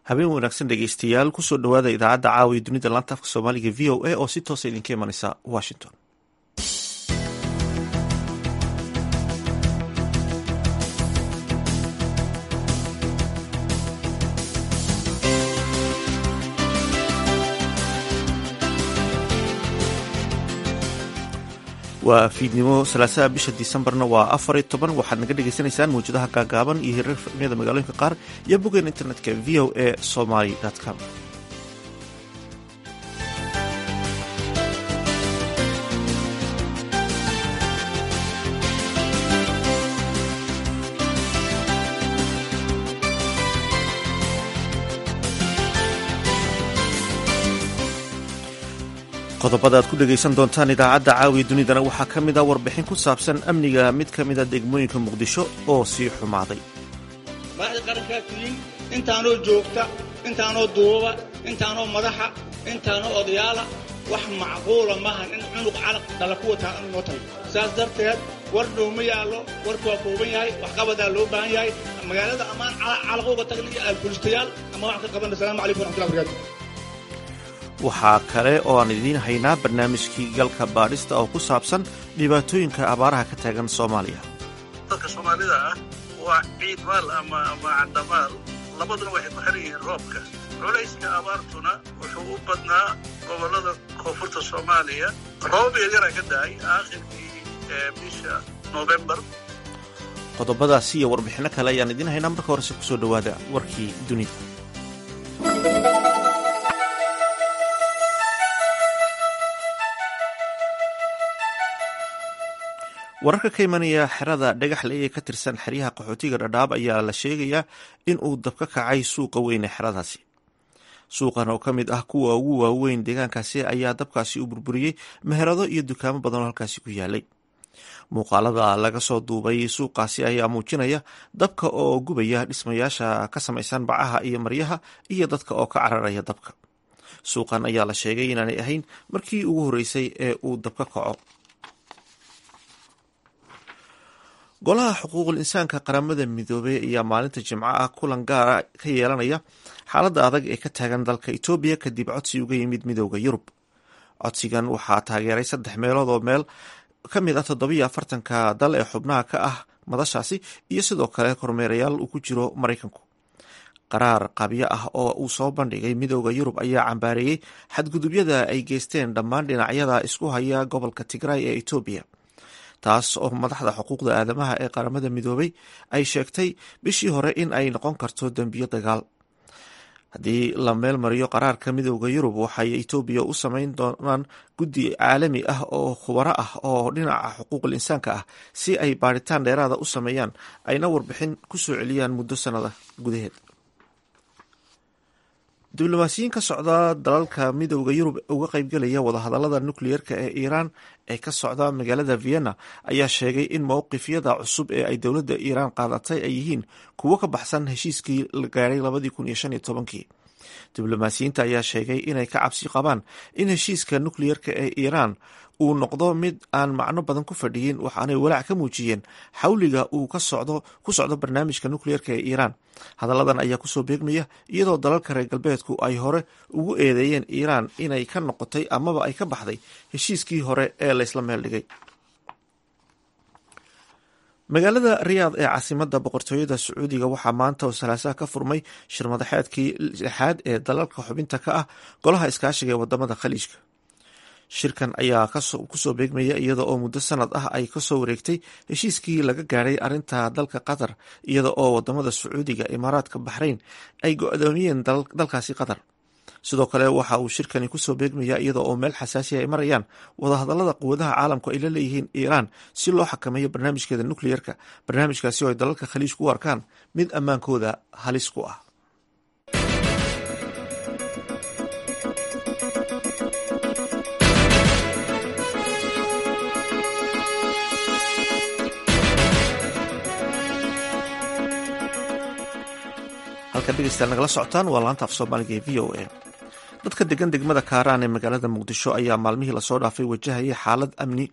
habeen wanaagsan dhegeystayaal kusoo dhowaada idaacadda caawiya dunida laanta afka soomaaliga v o a oo si toosa idinka imanaysa washington waa fiidnimo salaasaha bisha disembarna waa afar iyo toban waxaad naga dhagaysanaysaan mawjadaha gaagaaban iyo hirar fahmiyada magaalooyinka qaar iyo boggeen internetka v o a somaly com qodobada aad ku dhegaysan doontaan idaacadda caawiya dunidana waxaa ka mid a warbixin ku saabsan amniga mid ka mida degmooyinka muqdisho oo sii xumaaday madaxda qarankaa tihiin intaanoo joogta intaanoo duuba intaanoo madaxa intaanoo odayaala wax macquula maahan in cunug calaq dhala ku wataa inu noo tahay saas darteed war dhowma yaallo warku waa kooban yahay waxqabadaa loo baahan yahay magaalada ammaan calaq uga tagna iyo aalbulistayaal ama waxaan ka qabanna asalamu calaykum waraxmatullahi barakaatu waxaa kale oo aan idiin haynaa barnaamijkii galka baadhista oo ku saabsan dhibaatooyinka abaaraha ka taagan soomaaliya dadka soomaalida ah waa ciid maal ama ama candamaal labaduna waxay ku xiran yihiin roobka culayska abaartuna wuxuu u badnaa gobollada koonfurta soomaaliya roob yaryara ka da'ay aakhirkii bisha noofembar qodobadaasi iyo warbixinno kale ayaan idiin haynaa marka horese kusoo dhowaada warkii dunida wararka ka imanaya xerada dhagaxle ee ka tirsan xeryaha qaxootiga dhadhaab ayaa la sheegayaa in uu dab ka kacay suuqa weyn ee xeradaasi suuqan oo ka mid ah kuwa ugu waaweyn deegaankaasi ayaa dabkaasi u burburiyey meherado iyo dukaamo badan oo halkaasi ku yaalay muuqaalada laga soo duubay suuqaasi ayaa muujinaya dabka oo gubaya dhismayaasha ka samaysan bacaha iyo maryaha iyo dadka oo ka cararaya dabka suuqan ayaa la sheegay inaanay ahayn markii ugu horreysay ee uu dab ka kaco golaha xuquuqul insaanka qaramada midoobey ayaa maalinta jimco ah kulan gaara ka yeelanaya xaaladda adag ee ka taagan dalka etoobiya kadib codsi uga yimid midooda yurub codsigan waxaa taageeray saddex meelood oo meel ka mid ah toddobiyo afartanka dal ee xubnaha ka ah madashaasi iyo sidoo kale kormeerayaal uu ku jiro maraykanku qaraar qabyo ah oo uu soo bandhigay midooda yurub ayaa cambaareeyey xadgudubyada ay geysteen dhammaan dhinacyada isku haya gobolka tigray ee etoobiya taas oo madaxda xuquuqda aadamaha ee qaramada midoobay ay sheegtay bishii hore in ay noqon karto dembiyo dagaal haddii la meel mariyo qaraarka midooda yurub waxay etoobiya u samayn doonaan guddi caalami ah oo khubaro ah oo dhinaca xuquuqul insaanka ah si ay baadhitaan dheeraada u sameeyaan ayna warbixin ku soo celiyaan muddo sanada gudaheed diblomaasiyiin ka socda dalalka midooda yurub uga qaybgelaya wadahadalada nukliyeerka ee iiraan ee ka socda magaalada vienna ayaa sheegay in mowqifyada cusub ee ay dowladda iiraan qaadatay ay yihiin kuwo ka baxsan heshiiskii la gaadhay labadii kun iyo shan iyo tobankii diblomaasiyiinta ayaa sheegay inay ka cabsi qabaan in heshiiska nukliyeerka ee iiraan uu noqdo mid aan macno badan ku fadhiyin waxaanay walaac ka muujiyeen xawliga uu ka socdo ku socdo barnaamijka nukliyeerka ee iiraan hadalladan ayaa kusoo beegmaya iyadoo dalalka reer galbeedku ay hore ugu eedeeyeen iiraan inay ka noqotay amaba ay ka baxday heshiiskii hore ee laysla meel dhigay magaalada riyaad ee caasimadda boqortooyada sacuudiga waxaa maanta oo salaasaha ka furmay shirmadaxeedkii lixaad ee dalalka xubinta ka ah golaha iskaashiga ee wadamada khaliijka shirkan ayaa kusoo beegmaya iyada oo muddo sanad ah ay kasoo wareegtay heshiiskii laga gaadhay arinta dalka qatar iyada oo wadamada sacuudiga imaaraadka baxrayn ay go-doomiyeen dalkaasi qatar sidoo kale waxa uu shirkani kusoo beegmaya iyada oo meel xasaasiya ay marayaan wadahadalada quwadaha caalamku ay la leeyihiin iiraan si loo xakameeyo barnaamijkeeda nukliyerka barnaamijkaasi oo ay dalalka khaliijku u arkaan mid ammaankooda halis ku ah halka dhegeystayaal nagala socotaan waa laanta af soomaaliga ee v o a dadka degan degmada kaaraan ee magaalada muqdisho ayaa maalmihii lasoo dhaafay wajahayay xaalad amni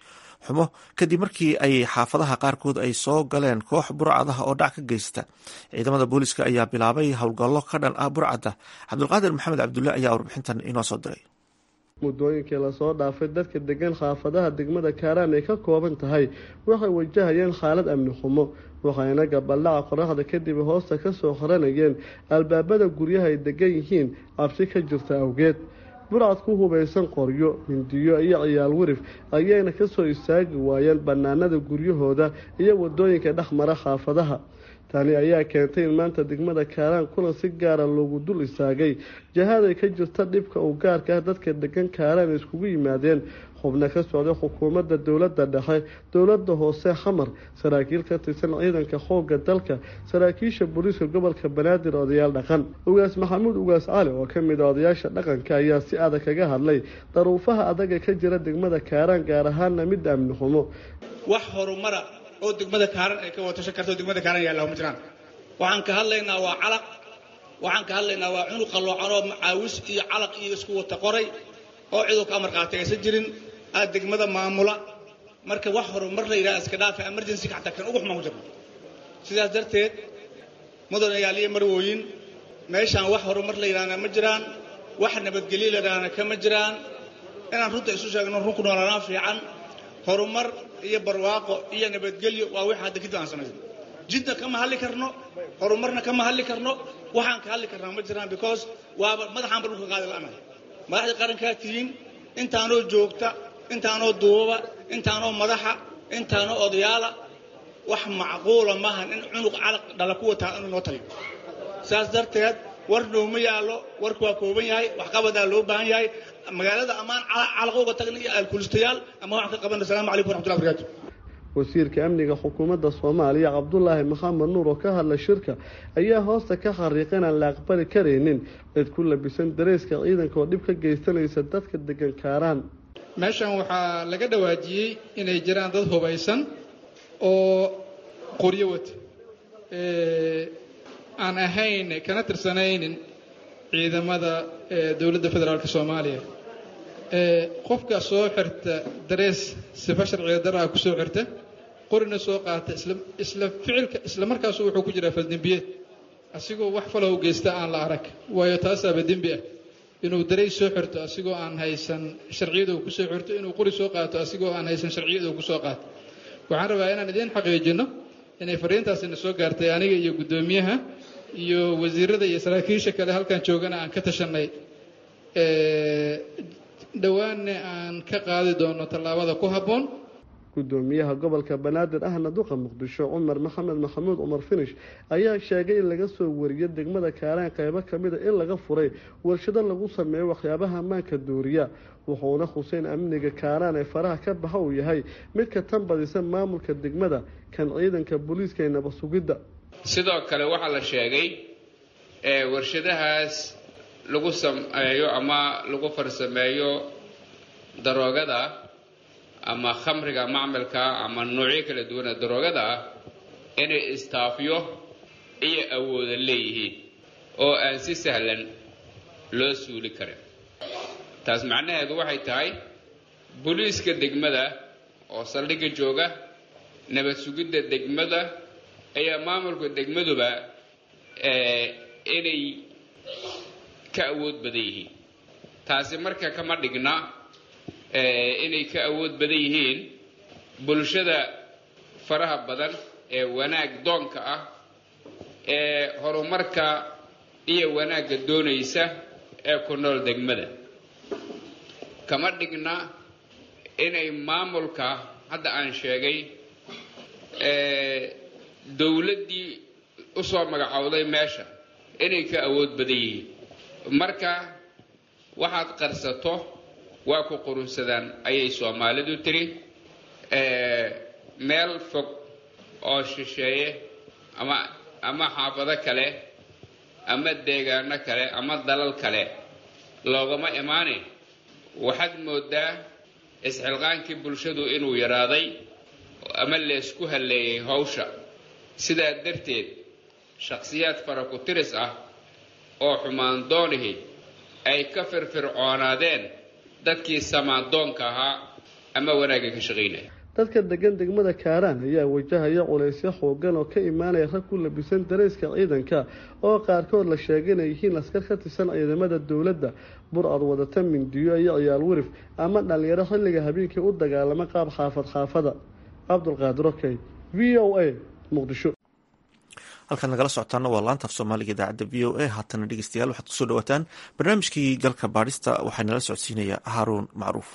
xumo kadib markii ay xaafadaha qaarkood ay soo galeen koox burcadaha oo dhac ka geysta ciidamada booliska ayaa bilaabay howlgallo ka dhan ah burcadda cabdulqaadir maxamed cabdulle ayaa warbixintan inoo soo diray muddooyinkii lasoo dhaafay dadka degan xaafadaha degmada kaaraan ay ka kooban tahay waxay wajahayeen xaalad amni xumo waxayna gabaldhaca qoraxda kadib hoosta kasoo qaranayeen albaabada guryaha ay degan yihiin cabsi ka jirta awgeed burcad ku hubaysan qoryo mindiyo iyo ciyaal wirif ayayna kasoo istaagi waayeen bannaanada guryahooda iyo wadooyinka dhexmara xaafadaha tani ayaa keentay in maanta degmada kaaraan kulan si gaara loogu dul istaagay jahaday ka jirta dhibka uu gaarka ah dadka degan kaaraan iskugu yimaadeen xubno ka socday xukuumadda dowladda dhexe dowladda hoose xamar saraakiil ka tirsan ciidanka xoogga dalka saraakiisha booliiska gobolka banaadir odayaal dhaqan ugaas maxamuud ugaas cali oo ka mid a odayaasha dhaqanka ayaa si adag kaga hadlay daruufaha adaga ka jira degmada kaaraan gaar ahaana mid amni xumo wax horumara oo degmada kaaran ay ka watasho karto degmada kaaran yaalla ma jiraan waxaan ka hadlaynaa waa calaq waxaan ka hadlaynaa waa cunug qalloocan oo macaawis iyo calaq iyo isku wata qoray oo ciduu ka amar qaatay aysan jirin aad degmada maamula marka wax horumar la yidhaha iska dhaafa emergency-ka xataa kan ugu xumaan ku jirno sidaas darteed mudanayaal iyo marwooyin meeshaan wax horumar la yidhahna ma jiraan wax nabadgelyo la yidhahna kama jiraan inaan runta isu sheegno run ku noolanaan fiican horumar iyo barwaaqo iyo nabadgelyo waa wixii hadda kadib aan samayno jidna kama hadli karno horumarna kama hadli karno waxaan ka hadli karnaa ma jiraan because waaba madaxaanba dhulka qaadi la'anahay madaxda qarankaa tihiin intaanoo joogta intaanoo duubaba intaanoo madaxa intaanoo odayaala wax macquula maahan in cunug calaq dhala ku wataa inuu noo taliyo saas darteed war nooma yaallo warku waa kooban yahay waxqabadaa loo baahan yahay magaalada ammaan calaq uga tagna iyo alkulistayaal ama waxaan ka qabana asalamu calaykum waraxmatullahi barakaatu wasiirka amniga xukuumadda soomaaliya cabdulaahi maxamed nuur oo ka hadla shirka ayaa hoosta ka xariiqa inaan la aqbali karaynin cid ku labisan dareyska ciidanka oo dhib ka geysanaysa dadka degan kaaraan meeshan waxaa laga dhawaajiyey inay jiraan dad hubaysan oo qoryo wata aan ahayn kana tirsanaynin ciidamada dowladda federaalk soomaaliya qofka soo xirta darees sifa sharciga daraha ku soo xirta qorina soo qaata isla ficilka isla markaasu wuxuu ku jiraa faldembiyeed asigoo wax falow geysta aan la arag waayo taasaaba dembi ah inuu dareys soo xirto asigoo aan haysan sharciyada uu kusoo xirto inuu qori soo qaato asigoo aan haysan sharciyada uu kusoo qaato waxaan rabaa inaan idiin xaqiijino inay fariintaasina soo gaartay aniga iyo guddoomiyaha iyo wasiirada iyo saraakiisha kale halkan joogana aan ka tashanay dhowaanna aan ka qaadi doono tallaabada ku habboon gudoomiyaha gobolka banaadir ahna duqa muqdisho cumar maxamed maxamuud cumar finish ayaa sheegay in laga soo wariyo degmada kaaraan qaybo kamida in laga furay warshado lagu sameeyo waxyaabaha ammaanka dooriya wuxuuna xuseen amniga kaaraan ee faraha ka baxa uu yahay mid ka tan badisa maamulka degmada kan ciidanka booliiska ee nabad sugidda sidoo kale waxaa la sheegay warshadahaas lagu sameeyo ama lagu farsameeyo daroogada ama khamriga macmalka ama noocyo kala duwana daroogada ah inay istaafyo iyo awooda leeyihiin oo aan si sahlan loo suuli karin taas macnaheedu waxay tahay booliiska degmada oo saldhigga jooga nabad sugidda degmada ayaa maamulka degmaduba inay ka awood badan yihiin taasi marka kama dhigna inay ka awood badan yihiin bulshada faraha badan ee wanaag doonka ah ee horumarka iyo wanaagga doonaysa ee ku nool degmada kama dhigna inay maamulka hadda aan sheegay dowladdii usoo magacowday meesha inay ka awood badan yihiin marka waxaad qarsato waa ku qurunsadaan ayay soomaalidu tiri meel fog oo shisheeye ama ama xaafado kale ama deegaano kale ama dalal kale loogama imaane waxaad moodaa isxilqaankii bulshadu inuu yaraaday ama leesku halleeyay hawsha sidaa darteed shakhsiyaad fara ku tiris ah oo xumaan doonihi ay ka firfircoonaadeen dadkii samaandoonka ahaa ama wanaagga ka shaqaynaya dadka degan degmada kaaraan ayaa wajahaya culaysyo xoogan oo ka imaanaya rag ku labisan darayska ciidanka oo qaarkood la sheegay inay yihiin askar ka tirsan ciidamada dowladda bur-ad wadata mindiyo iyo ciyaal werif ama dhalinyaro xilliga habeenkii u dagaalama qaab xaafad xaafada cabdulqaadir okey v o a muqdisho halkaad nagala socotaana waa laanta af soomaaliga idaacadda v o a haatana dhegeystayaal waxaad kusoo dhawaataan barnaamijkii galka baadhista waxaa nala socodsiinaya haaruun macruuf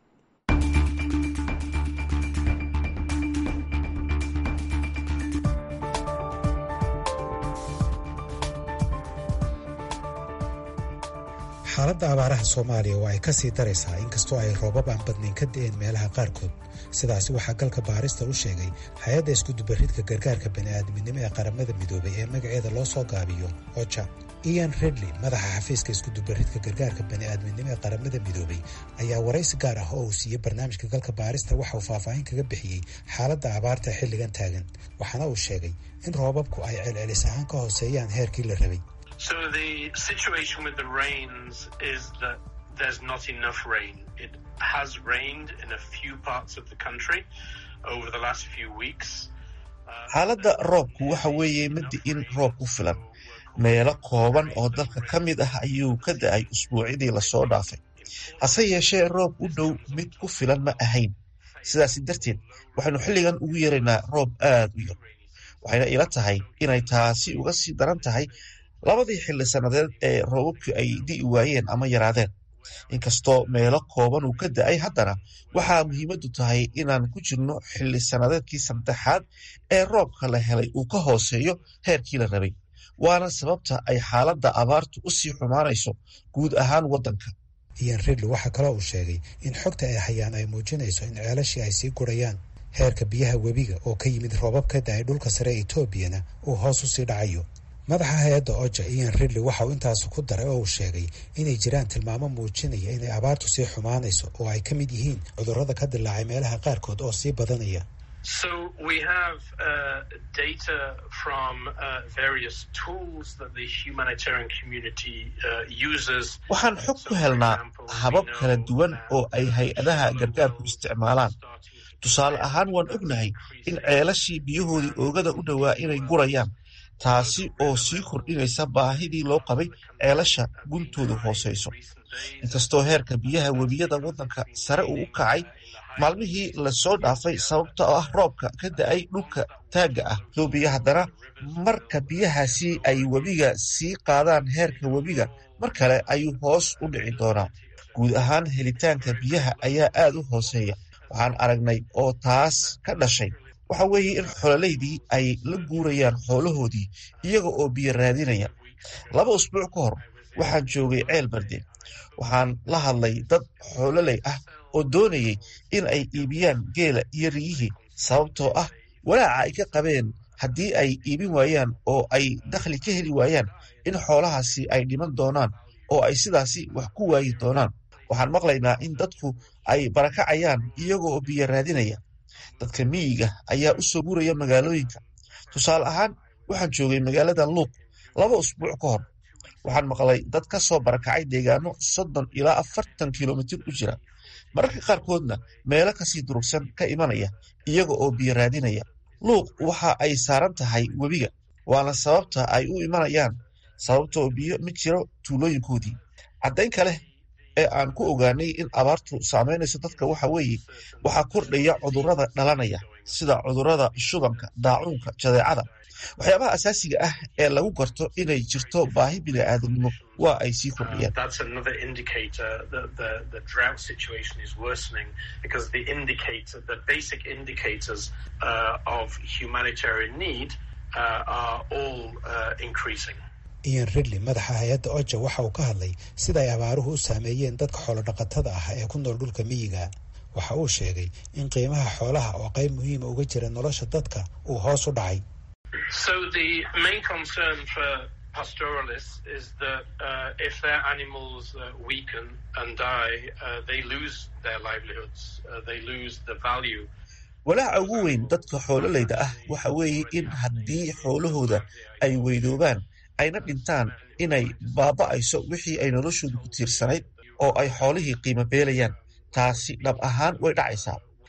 xaaladda abaaraha soomaaliya waa ay ka sii daraysaa inkastoo ay roobab aan badnayn ka da'een meelaha qaarkood sidaasi waxaa galka baarista u sheegay hay-adda iskudubaridka gargaarka bani'aadminimo ee qaramada midoobay ee magaceeda loo soo gaabiyo oja ian redley madaxa xafiiska iskudubaridka gargaarka bani'aadminimo ee qaramada midoobay ayaa waraysi gaar ah oo uu siiyey barnaamijka galka baarista waxa uu faahfaahin kaga bixiyey xaaladda abaarta xilligan taagan waxaana uu sheegay in roobabku ay celcelis ahaan ka hooseeyaan heerkii la rabay So the situation with the rains is that there's not enough rain. It has rained in a few parts of the country over the last few weeks. xaaladda roobku waxa weeye madi in roob ku filan meelo kooban oo dalka ka mid ah ayuu ka da-ay usbuucidii lasoo dhaafay hase yeeshee roob u dhow mid ku filan ma ahayn sidaasi darteed waxaynu xilligan ugu yeeraynaa roob aad u yar waxayna ila tahay inay taasi uga sii daran tahay labadii xilli sannadeed ee roobabku ay di'i waayeen ama yaraadeen inkastoo meelo kooban uu ka da-ay haddana waxaa muhiimaddu tahay inaan ku jirno xilli sannadeedkii saddexaad ee roobka la helay uu ka hooseeyo heerkii la rabay waana sababta ay xaaladda abaartu u sii xumaanayso guud ahaan waddanka ian ridley waxaa kaloo uu sheegay in xogta ay hayaan ay muujinayso in ceelashii ay sii gurayaan heerka biyaha webiga oo ka yimid roobab ka da-ay dhulka sare ee etoobiyana uu hoos u sii dhacayo madaxa hay-adda oja ian ridley waxa uu intaas ku daray oo uu sheegay inay jiraan tilmaamo muujinaya inay abaartu sii xumaanayso oo ay ka mid yihiin cudurrada ka dilaacay meelaha qaarkood oo sii badanaya So we have uh, data from uh, various tools that the humanitarian community uh, uses. waxaan xog ku helnaa habab kala duwan oo ay hay-adaha gargaarku isticmaalaan tusaale ahaan waan ognahay in ceelashii biyahoodii oogada u dhowaa inay gurayaan taasi oo sii kordhinaysa baahidii loo qabay ceelasha guntoodu hooseyso inkastoo heerka biyaha webiyada waddanka sare uu u kacay maalmihii lasoo dhaafay sababta oo ah roobka ka da-ay dhulka taagga ah etoobiya haddana marka biyahaasi ay webiga sii qaadaan heerka webiga mar kale ayuu hoos u dhici doonaa guud ahaan helitaanka biyaha ayaa aad u hooseeya waxaan aragnay oo taas ka dhashay waxa weeye in xololeydii ay la guurayaan xoolahoodii iyaga oo biyo raadinaya laba usbuuc ka hor waxaan joogay ceel barde waxaan la hadlay dad xoololey ah oo doonayay in ay iibiyaan geela iyo riyihii sababtoo ah walaaca ay ka qabeen haddii ay iibin waayaan oo ay dakhli ka heli waayaan in xoolahaasi ay dhiman doonaan oo ay sidaasi wax ku waayi doonaan waxaan maqlaynaa in dadku ay barakacayaan iyaga oo biyo raadinaya dadka miyiga ayaa u soo guraya magaalooyinka tusaale ahaan waxaan joogay magaalada luuq laba usbuuc ka hor waxaan maqlay dad ka soo barakacay deegaano soddon ilaa afartan kilomitir u jira mararka qaarkoodna meelo kasii durugsan ka imanaya iyaga oo biyo raadinaya luuq waxa ay saaran tahay webiga waana sababta ay u imanayaan sababtoo biyo ma jiro tuulooyinkoodii caddayn kale ee aan ku ogaanay in abaartu saamaynayso dadka waxa weeye waxaa kordhaya cudurrada dhalanaya sida cudurrada shubanka daacuunka jadeecada waxyaabaha asaasiga ah ee lagu garto inay jirto baahi bini'aadamnimo waa ay sii kordhiyaan That's another indicator that the, the drought situation is worsening because the indicator, the basic indicators uh, of humanitarian need uh, are all uh, increasing. ian ridley madaxa hay-adda oja waxa uu ka hadlay sida ay abaaruhu u saameeyeen dadka xoolodhaqatada ah ee ku nool dhulka miyiga waxa uu sheegay in qiimaha xoolaha oo qayb muhiima uga jira nolosha dadka uu hoos u dhacay So the main concern for pastoralists is that uh, if their animals uh, weaken and die, uh, they lose their livelihoods. Uh, they lose the value. walaaca ugu weyn dadka xoololeyda ah waxa weeye in haddii xoolahooda ay weydoobaan ayna dhintaan inay baaba'ayso wixii ay noloshoodu ku tiirsanayd oo ay xoolihii qiimo beelayaan taasi dhab ahaan way dhacaysaa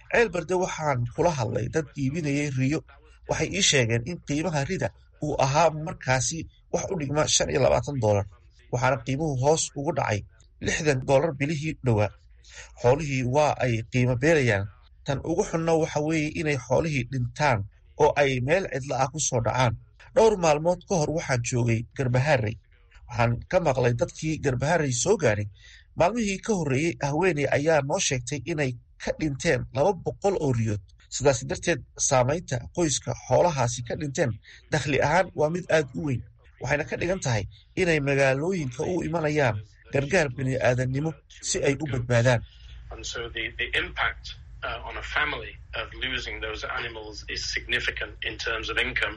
ceel berde waxaan kula hadlay dad iibinayay riyo waxay ii sheegeen in qiimaha rida uu ahaa markaasi wax u dhigma shan iyo labaatan doolar waxaana qiimuhu hoos ugu dhacay lixdan doolar bilihii dhowaa xoolihii waa ay qiimo beelayaan tan ugu xunna waxa weeye inay xoolihii dhintaan oo ay meel cidla ah ku soo dhacaan dhowr maalmood ka hor waxaan joogay garbaharey waxaan ka maqlay dadkii garbaharey soo gaaray maalmihii ka horreeyey haweeney ayaa noo sheegtay inay ka dhinteen laba boqol oo riyood sidaas darteed saamaynta qoyska xoolahaasi ka dhinteen dakhli ahaan waa mid aad u weyn waxayna ka dhigan tahay inay magaalooyinka u imanayaan gargaar bini aadannimo si ay u badbaadaan Uh, on a family of losing those animals is significant in terms of income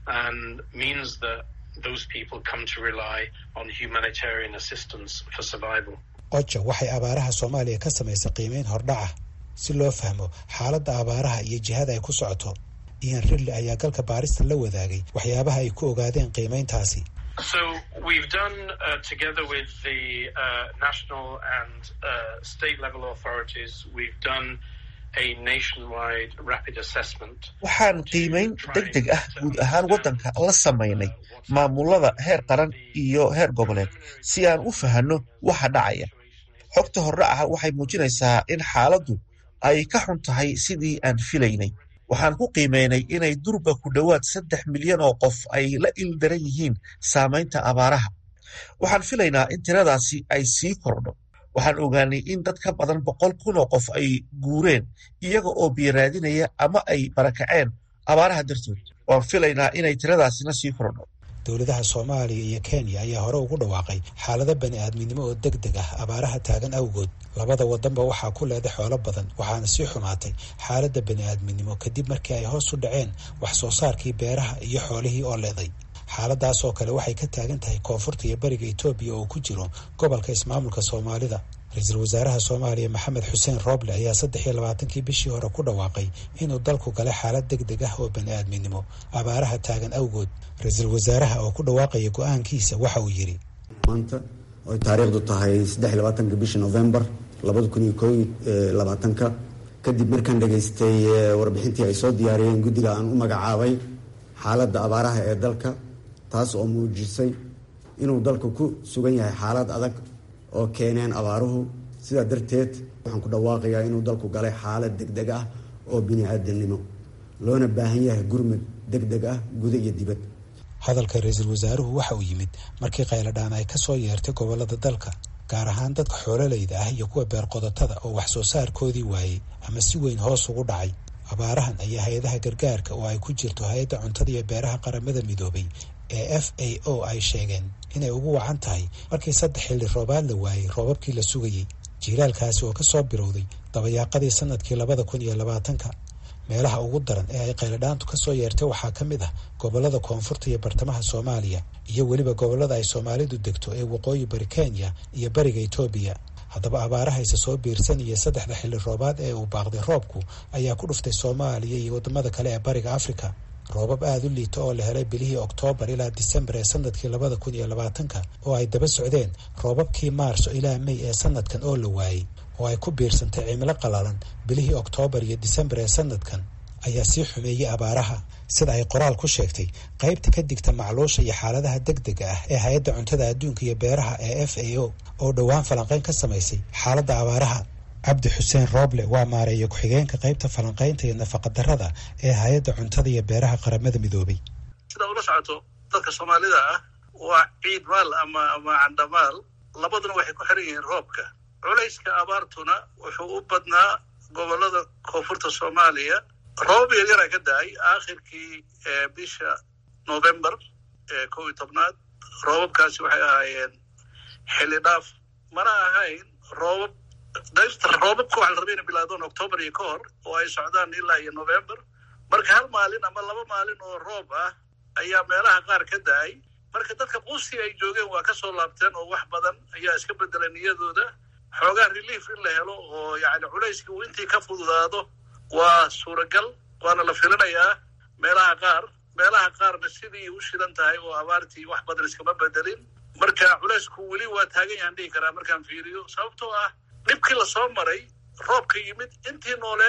and means that those people come to rely on humanitarian assistance for survival. oja waxay abaaraha soomaaliya ka samaysay qiimeyn hordhaca si loo fahmo xaaladda abaaraha iyo jihada ay ku socoto ian ridley ayaa galka baarista la wadaagay waxyaabaha ay ku ogaadeen qiimeyntaasi So we've done, uh, together with the uh, national and uh, state level authorities, we've done a nationwide rapid assessment. waxaan qiimeyn deg deg ah guud ahaan waddanka la samaynay maamulada heer qaran iyo heer goboleed si aan u fahanno waxa dhacaya xogta hordhaca waxay muujinaysaa in xaaladdu ay ka xun tahay sidii aan filaynay waxaan ku qiimeynay inay durba ku dhowaad saddex milyan oo qof ay la ildaran yihiin saamaynta abaaraha waxaan filaynaa in tiradaasi ay sii kordho waxaan ogaanay in dad ka badan boqol kun oo qof ay guureen iyaga oo biyaraadinaya ama ay barakaceen abaaraha dartood waan filaynaa inay tiradaasina sii kordho dowladaha soomaaliya iyo kenya ayaa hore ugu dhawaaqay xaalado bani aadminimo oo deg deg ah abaaraha taagan awgood labada wadanba waxaa ku leeday xoolo badan waxaana sii xumaatay xaaladda bani aadminimo kadib markii ay hoos u dhaceen wax soo saarkii beeraha iyo xoolihii oo leeday xaaladaas oo kale waxay ka taagan tahay koonfurta iyo bariga etoobiya oo ku jiro gobolka ismaamulka soomaalida ra-iisul wasaaraha soomaaliya maxamed xuseen rooble ayaa saddex iyo labaatankii bishii hore ku dhawaaqay inuu dalku galay xaalad deg deg ah oo bani aadminimo abaaraha taagan awgood ra-iisul wasaaraha oo ku dhawaaqaya go-aankiisa waxa uu yidhi maanta oy taariikhdu tahay saddex iyo labaatanka bishii novembar labada kun iyo koo labaatanka kadib markaan dhegaystay warbixintii ay soo diyaariyeen guddiga aan u magacaabay xaaladda abaaraha ee dalka taas oo muujisay inuu dalku ku sugan yahay xaalad adag oo keeneen abaaruhu sidaa darteed waxaan ku dhawaaqayaa inuu dalku galay xaalad deg deg ah oo bini-aadamnimo loona baahan yahay gurmud deg deg ah guda iyo dibad hadalka ra-iisul wasaaruhu waxa uu yimid markii qayladhaan ay ka soo yeertay gobollada dalka gaar ahaan dadka xoololayda ah iyo kuwa beerqodotada oo wax soo saarkoodii waayey ama si weyn hoos ugu dhacay abaarahan ayaa hay-adaha gargaarka oo ay ku jirto hay-adda cuntada iyo beeraha qaramada midoobay ee f a o ay sheegeen inay ugu wacan tahay markii saddex xilli roobaad la waayey roobabkii la sugayey jiilaalkaasi oo ka soo bilowday dabayaaqadii sanadkii labada kun iyo labaatanka meelaha ugu daran ee ay qayladhaantu ka soo yeertay waxaa ka mid ah gobollada koonfurta iyo bartamaha soomaaliya iyo weliba gobollada ay soomaalidu degto ee waqooyi bari kenya iyo bariga etoobiya haddaba abaarahayse soo biirsanaya saddexda xilli roobaad ee uu baaqday roobku ayaa ku dhuftay soomaaliya iyo waddamada kale ee bariga afrika roobab aada u liita oo la helay bilihii oktoobar ilaa disembar ee sanadkii labada kun iyo labaatanka oo ay daba socdeen roobabkii maarso ilaa mey ee sanadkan oo la waayey oo ay ku biirsantay cimilo qalalan bilihii oktoobar iyo disembar ee sanadkan ayaa sii xumeeyey abaaraha sida ay qoraal ku sheegtay qaybta ka digta macluusha iyo xaaladaha deg dega ah ee hay-adda cuntada adduunka iyo beeraha ee f a o oo dhowaan falanqayn ka samaysay xaaladda abaaraha cabdi xuseen rooble waa maareeya ku-xigeenka qaybta falanqaynta iyo nafaqadarrada ee hay-adda cuntada iyo beeraha qaramada midoobay sida ula socoto dadka soomaalida ah waa ciid maal ama ama candhamaal labaduna waxay ku xiran yihiin roobka culayska abaartuna wuxuu u badnaa gobollada koonfurta soomaaliya roobab yaryara ka da-ay aakhirkii bisha november ee kow iyo tobnaad roobabkaasi waxay ahaayeen xilli dhaaf mana ahayn roobab dayrta roobabka waxa la rabay inay bilaadaan octoobar iyo ka hor oo ay socdaan ilaa iyo november marka hal maalin ama laba maalin oo roob ah ayaa meelaha qaar ka da-ay marka dadka qusi ay joogeen waa ka soo laabteen oo wax badan ayaa iska bedelay niyadooda xoogaa relief in la helo oo yacni culayskii uu intii ka fududaado waa suuragal waana la filinayaa meelaha qaar meelaha qaarna sidii u shidan tahay oo abaartii wax badan iskama bedelin marka culaysku weli waa taagan yahan dhihi karaa markaan fiiriyo sababtoo ah dhibkii lasoo maray roobka yimid intii nooleed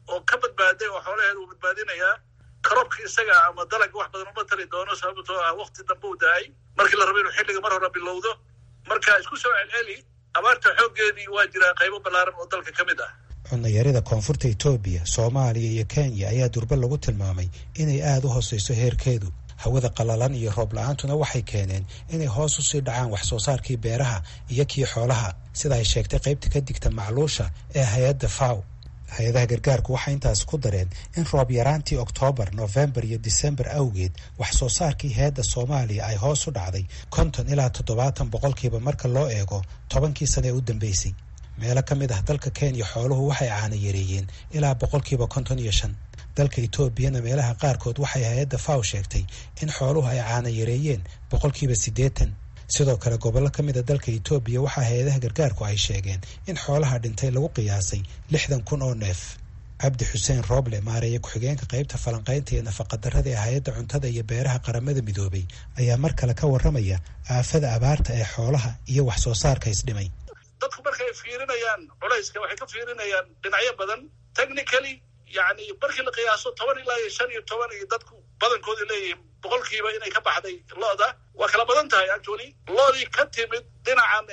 oo ka badbaaday oo xoolaheeda uu badbaadinayaa karoobka isaga ama dalagga wax badan uma tari doono sababtoo ah wakti dambe u dahay markii la rabo inuu xilliga mar hore bilowdo marka isku soo celceli abaarta xooggeedii waa jiraa qaybo ballaaran oo dalka ka mid ah cunayarida koonfurta etoobiya soomaaliya iyo kenya ayaa durbe lagu tilmaamay inay aada u hooseyso heerkeedu hawada qalalan iyo roob la-aantuna waxay keeneen inay hoos usii dhacaan wax soo saarkii beeraha iyo kii xoolaha sida ay sheegtay qaybta ka digta macluusha ee hay-adda faw hay-adaha gargaarku waxay intaasi ku dareen in roob yaraantii oktoobar nofembar iyo disembar awgeed wax soo saarkii heedda soomaaliya ay hoos u dhacday konton ilaa toddobaatan boqolkiiba marka loo eego tobankii sane ee u dambeysay meelo ka mid ah dalka kenya xooluhu waxay caana yareeyeen ilaa boqolkiiba konton iyo shan dalka etoobiyana meelaha qaarkood waxay hay-adda faw sheegtay in xooluhu ay caana yareeyeen boqolkiiba siddeetan sidoo kale gobollo ka mid a dalka etoobiya waxaa hay-adaha gargaarku ay sheegeen in xoolaha dhintay lagu qiyaasay lixdan kun oo neef cabdi xuseen rooble maareeye ku-xigeenka qaybta falanqaynta iyo nafaqadarrada ee hay-adda cuntada iyo beeraha qaramada midoobay ayaa mar kale ka warramaya aafada abaarta ee xoolaha iyo wax soo saarka isdhimay dadku markay fiirinayaan culayska waxay ka fiirinayaan dhinacyo badan technically yani markii la qiyaaso toban ilaa iyo shan iyo toban iyo dadku badankooda leeyihiin boqolkiiba inay ka baxday lo-da waa kala badan tahay actually loodii ka timid dhinacan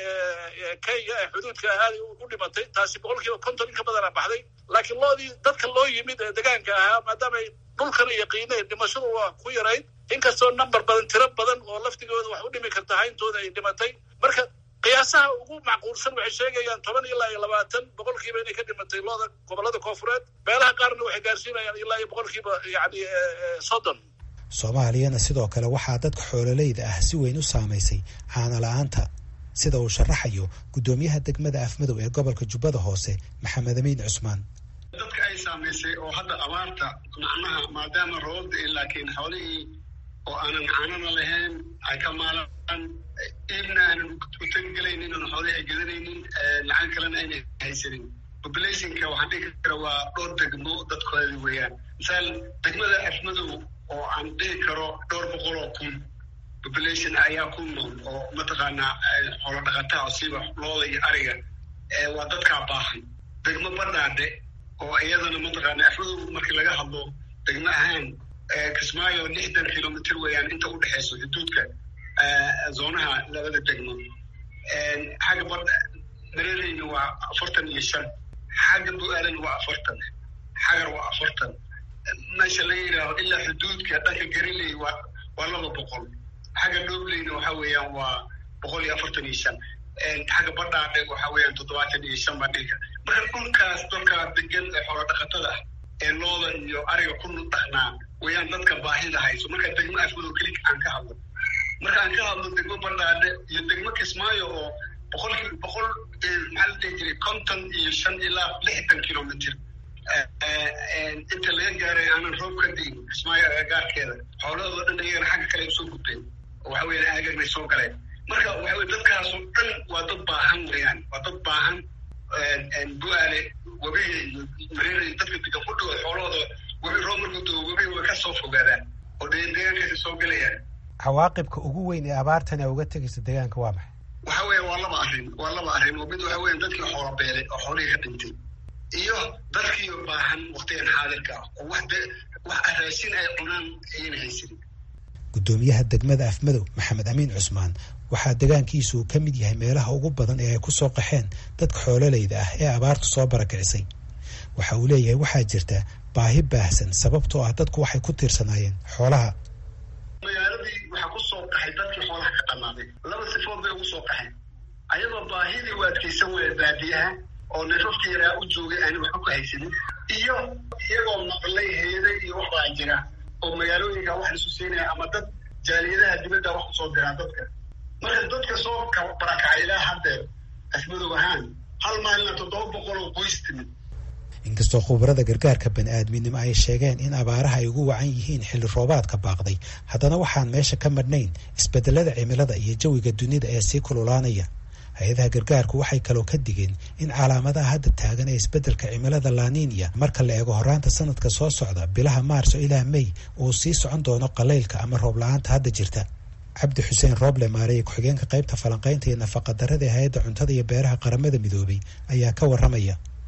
kenya ee xuduudka aaday u dhimatay taasi boqolkiiba konton in ka badana baxday laakiin loodii dadka loo yimid ee degaanka ahaa maadaamay dhulkana yaqiineen dhimashadu waa ku yarayd inkastoo number badan tiro badan oo laftigooda wax u dhimi karta hayntooda ay dhimatay marka qiyaasaha ugu macquulsan waxay sheegayaan toban ilaa iyo labaatan boqolkiiba inay ka dhimatay looda gobollada koofureed meelaha qaarna waxay gaarsiinayaan ilaa iyo boqolkiiba yani soddon soomaaliyana sidoo kale waxaa dadka xoololeyda ah si weyn u saamaysay caana la-aanta sida uu sharaxayo guddoomiyaha degmada afmadow ee gobolka jubbada hoose maxamed amiin cusmaan dadka ay saamaysay oo hadda abaarta macnaha maadaama roobda laakiin xoolihii oo aanan caanana lahayn ay ka maalaan iibna aanan u tagigelaynin oon xoolihii ay gadanaynin lacag kalena ayna haysanin populationka waxaan dhigi kara waa dhowr degmo dadkoodi weeyaan misaal degmada afmadow oo aan dhihi karo dhowr boqol oo kun population ayaa ku nool oo mataqaanaa xoolo dhaqataa oo siiba looda iyo ariga waa dadkaa baahan degmo badhaadhe oo iyadana mataqaana afmadow markii laga hadlo degmo ahaan kismaayo lixdan kilomitr weeyaan inta u dhexeyso xuduudka zoonaha labada degmo xagga bad mareereyna waa afartan iyo shan xagga bu-aalana waa afartan xagar waa afartan meesha la yidhaaho ilaa xuduudka dhanka gariley waa waa laba boqol xagga dhobleyna waxa weeyaan waa boqol iyo afartan iyo shan xagga badhaadhe waxa weeyaan toddobaatan iyo shan baa dhilka marka dhulkaas dadkaa degan ee xoolo dhaqatada ah ee looda iyo ariga ku dhaqnaa weeyaan dadka baahida hayso marka degmo afmadow keli aan ka hadlo marka aan ka hadlo degmo badhaadhe iyo degmo kismaayo oo boqolki boqol maxaa la dhihi jiray konton iyo shan ilaa lixdan kilomitr inta laga gaaray aanan roob ka diin kismaayo agagaarkeeda xoolahoodo dhan iyagana xagga kale usoo gudbeen oo waxa weyan aagagnay soo galeen marka waxa weye dadkaasoo dhan waa dad baahan weeyaan waa dad baahan bu-aale webiga iyo mareera dadka degan ku dhawo xoolahooda webi roob markuu doo webiga way ka soo fogaadaan oo deegaankaasi soo gelayaan cawaaqibka ugu weyn ee abaartan ee uga tegaysa deegaanka waa maxay waxa weya waa laba arrin waa laba arrin oo mid waxa weya dadkii xoola beelay oo xoolihii ka dhintay iyo dadkii baahan waktigan xaadirka ah oo wax wax raashin ay cunaan ayayna haysanin guddoomiyaha degmada afmadow maxamed amiin cusmaan waxaa degaankiisu uu ka mid yahay meelaha ugu badan ee ay ku soo qaxeen dadka xoololeyda ah ee abaartu soo barakicisay waxa uu leeyahay waxaa jirta baahi baahsan sababtoo ah dadku waxay ku tiirsanaayeen xoolaha magaaladii waxaa ku soo qaxay dadkii xoolaha ka dhamaaday laba sifood bay ugu soo qaxeen ayagoo baahidii u adkaysan waya baadiyaha oo neefafka yaraa u joogay aani waxba ku haysanin iyo iyagoo maqlay heeday iyo waxbaa jira oo magaalooyinka wax lisu siinaya ama dad jaaliyadaha dibadda wax kusoo diraa dadka marka dadka soo barakacay ilaa haddeer afmadow ahaan hal maalina toddoba boqol oo qoys timid inkastoo khubarada gargaarka bani-aadminimo ay sheegeen in abaaraha ay ugu wacan yihiin xilli roobaadka baaqday haddana waxaan meesha ka madhnayn isbedelada cimilada iyo jawiga dunida ee sii kululaanaya hay-adaha gargaarku waxay kaloo ka digeen in calaamadaha hadda taagan ee isbeddelka cimilada laninya marka la eego horaanta sanadka soo socda bilaha maarso ilaa mey uu sii socon doono qalaylka ama roob la-aanta hadda jirta cabdi xuseen rooble maareye ku-xigeenka qaybta falanqaynta iyo nafaqadarrada ee hay-adda cuntada iyo beeraha qaramada midoobay ayaa ka warramaya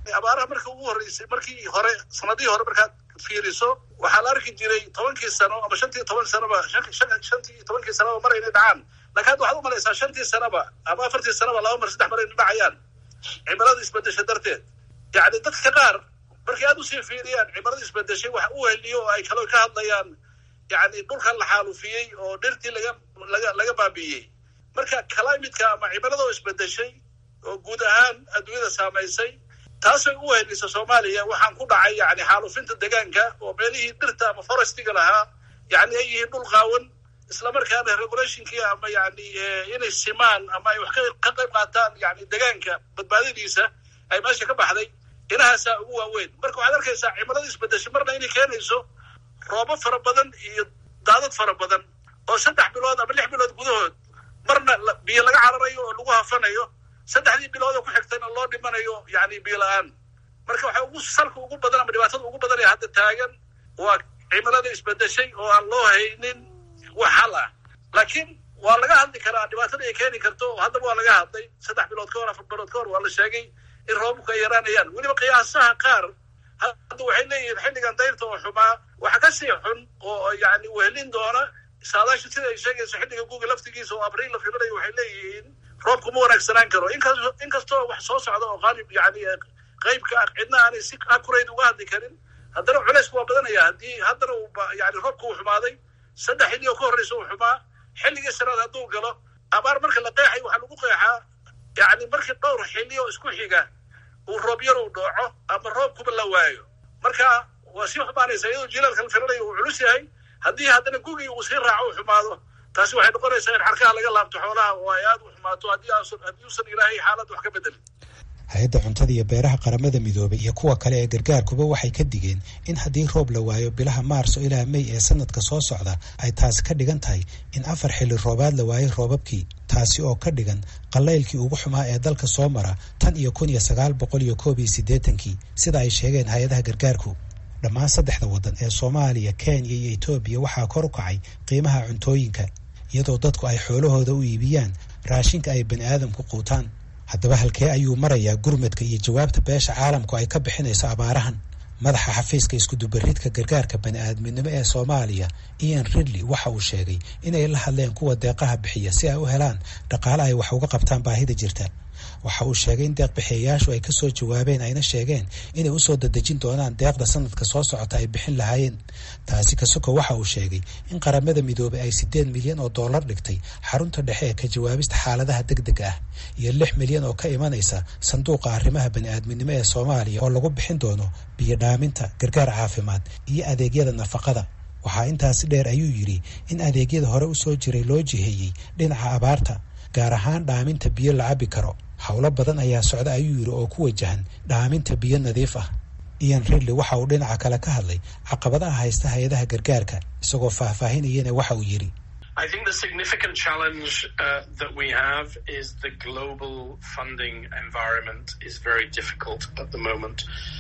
abaaraha marka ugu horreysay markii hore sanadihii hore markaad fiiriso waxaa la arki jiray tobankii sano ama shantii toban sanoba shantii tobankii sanoba mar inay dhacaan lakin hadda waxaad u malaysaa shantii sanoba ama afartii sanoba laba mar saddex mar inay dhacayaan cimilada isbedesha darteed yacni dadka qaar markay aad usii fiiriyaan cimilada isbedeshay wax u heliyo oo ay kaloo ka hadlayaan yacni dhulkan la xaalufiyey oo dhirtii laga laga laga baabi'iyey marka climatka ama cimilada oo isbedeshay oo guud ahaan adduunyada saamaysay taasay u helisa soomaaliya waxaan ku dhacay yani xaalufinta deegaanka oo meelihii dhirta ama forestiga lahaa yani ay yihiin dhul qaawan islamarkaana regulationkii ama yani inay simaan ama ay wax ka qayb qaataan yani deegaanka badbaadadiisa ay meesha ka baxday inahaasaa ugu waaweyn marka waxaad arkaysaa cimilada isbedeshay marna inay keenayso roobo fara badan iyo daadad fara badan oo saddex bilood ama lix bilood gudahood marna biyo laga cararayo oo lagu hafanayo saddexdii bilood oo ku xigtayna loo dhimanayo yani biyo la-aan marka waxa ugu salka ugu badan ama dhibaatada ugu badan ee hadda taagan waa cimilada isbedeshay oo aan loo haynin wax hal ah laakiin waa laga hadli karaa dhibaatada ay keeni karto haddaba waa laga hadlay saddex bilood ka hor afar bilood ka hor waa la sheegay in roobabku ay yaraanayaan weliba qiyaasaha qaar hadda waxay leeyihiin xilligan dayrta oo xumaa waxa ka sii xun oo yani wehelin doona saadaasha sida ay sheegayso xilliga guga laftigiisa oo abriil la filanayo waxay leeyihiin roobku ma wanaagsanaan karo inkastoo wax soo socda oo qaalib yani qeybka ah cidna aanay si akurayd uga hadli karin haddana culeysku waa badanaya haddii haddana yani roobku uu xumaaday saddex xilli oo ka horreysa uu xumaa xilligii sanaad hadduu galo abaar marka la qeexay waxaa lagu qeexaa yani markii dhowr xilli oo isku xiga uu roob yar uu dhooco ama roobkuba la waayo marka waa sii xumaanaysa iyadoo jilaalka la filanayo uu culus yahay haddii haddana gugii uu sii raaco uu xumaado taasi waxay noqonaysaa in xarkaha laga laabto xoolaha oo ay aada u xumaato haddii haddii uusan ilaahay xaaladda wax ka bedelin hay-adda cuntada iyo beeraha qaramada midoobay iyo kuwa kale ee gargaarkuba waxay ka digeen in haddii roob la waayo bilaha maarso ilaa mey ee sanadka soo socda ay taasi ka dhigan tahay in afar xilli roobaad la waayay roobabkii taasi oo ka dhigan qallaylkii ugu xumaa ee dalka soo mara tan iyo kun iyo sagaal boqol iyo koob iyo siddeetankii sida ay sheegeen hay-adaha gargaarku dhammaan saddexda waddan ee soomaaliya kenya iyo etoobiya waxaa kor u kacay qiimaha cuntooyinka iyadoo dadku ay xoolahooda u iibiyaan raashinka ay bani aadamku quutaan haddaba halkee ayuu marayaa gurmadka iyo jawaabta beesha caalamku ay ka bixinayso abaarahan madaxa xafiiska iskudubaridka gargaarka bani aadminimo ee soomaaliya ian ridley waxa uu sheegay inay la hadleen kuwa deeqaha bixiya si ay u helaan dhaqaale ay wax uga qabtaan baahida jirta waxa uu sheegay in deeqbixiyayaashu ay kasoo jawaabeen ayna sheegeen inay usoo dadejin doonaan deeqda sanadka soo socota ay bixin lahaayeen taasi kasoko waxa uu sheegay in qaramada midoobay ay siddeed milyan oo dollar dhigtay xarunta dhexe ee ka jawaabista xaaladaha deg dega ah iyo lix milyan oo ka imanaysa sanduuqa arrimaha bani-aadminimo ee soomaaliya oo lagu bixin doono biyo dhaaminta gargaar caafimaad iyo adeegyada nafaqada waxaa intaasi dheer ayuu yidhi in adeegyada hore usoo jiray loo jiheeyey dhinaca abaarta gaar ahaan dhaaminta biyo la cabi karo howlo badan ayaa socda ayuu yidhi oo ku wajahan dhaaminta biyo nadiif ah ian ridley waxa uu dhinaca kale ka hadlay caqabadaha haysta hay-adaha gargaarka isagoo faahfaahinayana waxa uu yidhi I think the significant challenge uh, that we have is the global funding environment is very difficult at the moment.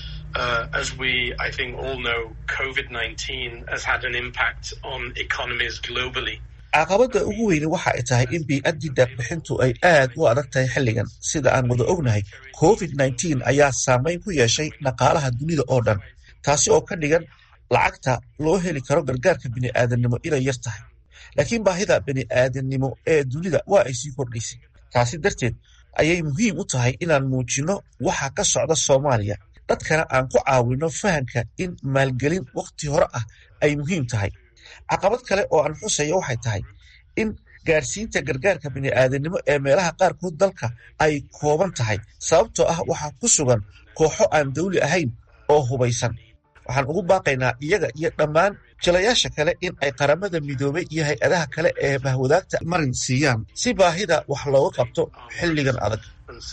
Uh, as we, I think, all know, COVID 19 has had an impact on economies globally. caqabadda ugu weyni waxa ay tahay in bii-addii deeqbixintu ay aad u adag tahay xilligan sida aan wada ognahay covid nneteen ayaa saameyn ku yeeshay dhaqaalaha dunida oo dhan taasi oo ka dhigan lacagta loo heli karo gargaarka bini'aadamnimo inay yar tahay laakiin baahida bini'aadamnimo ee dunida waa ay sii kordhaysay taasi darteed ayay muhiim u tahay inaan muujinno waxa ka socda soomaaliya dadkana aan ku caawinno fahamka in maalgelin wakhti hore ah ay muhiim tahay caqabad kale oo aan xusayo waxay tahay in gaadhsiinta gargaarka bini'aadanimo ee meelaha qaarkood dalka ay kooban tahay sababtoo ah waxaa ku sugan kooxo aan dawli ahayn oo hubaysan waxaan ugu baaqaynaa iyaga iyo dhammaan jilayaasha kale in ay qaramada midoobay iyo hay-adaha kale ee bahwadaagta marin siiyaan si baahida wax looga qabto xilligan adag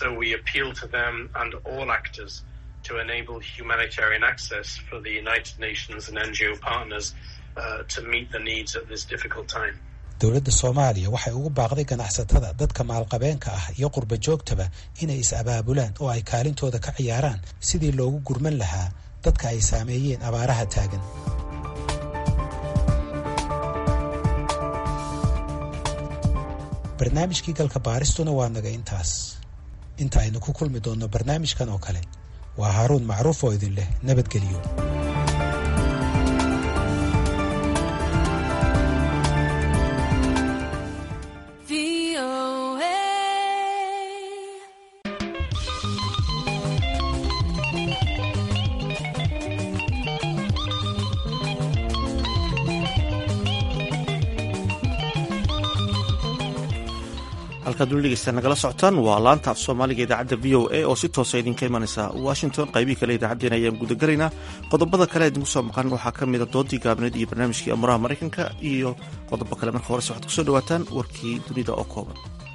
to enable humanitarian access for the United Nations and NGO partners uh, to meet the needs at this difficult time. dowladda soomaaliya waxay ugu baaqday ganacsatada dadka maalqabeenka ah iyo qurba joogtaba inay is-abaabulaan oo ay kaalintooda ka ciyaaraan sidii loogu gurman lahaa dadka ay saameeyeen abaaraha taagan barnaamijkii galka baaristuna waa naga intaas inta aynu ku kulmi doonno barnaamijkan oo kale waa haaruun macruuf oo idin leh nabadgeliyo halkaad weli dhegeysta nagala socotaan waa laanta af soomaaliga idaacadda v o a oo si toosa idinka imanaysa washington qaybihii kale idaacaddeen ayaan gudagalaynaa qodobada kale idinku soo maqan waxaa ka mida doodii gaabneed iyo barnaamijkii amuraha maraykanka iyo qodobo kale marka horese waxaad kusoo dhawaataan warkii dunida oo kooban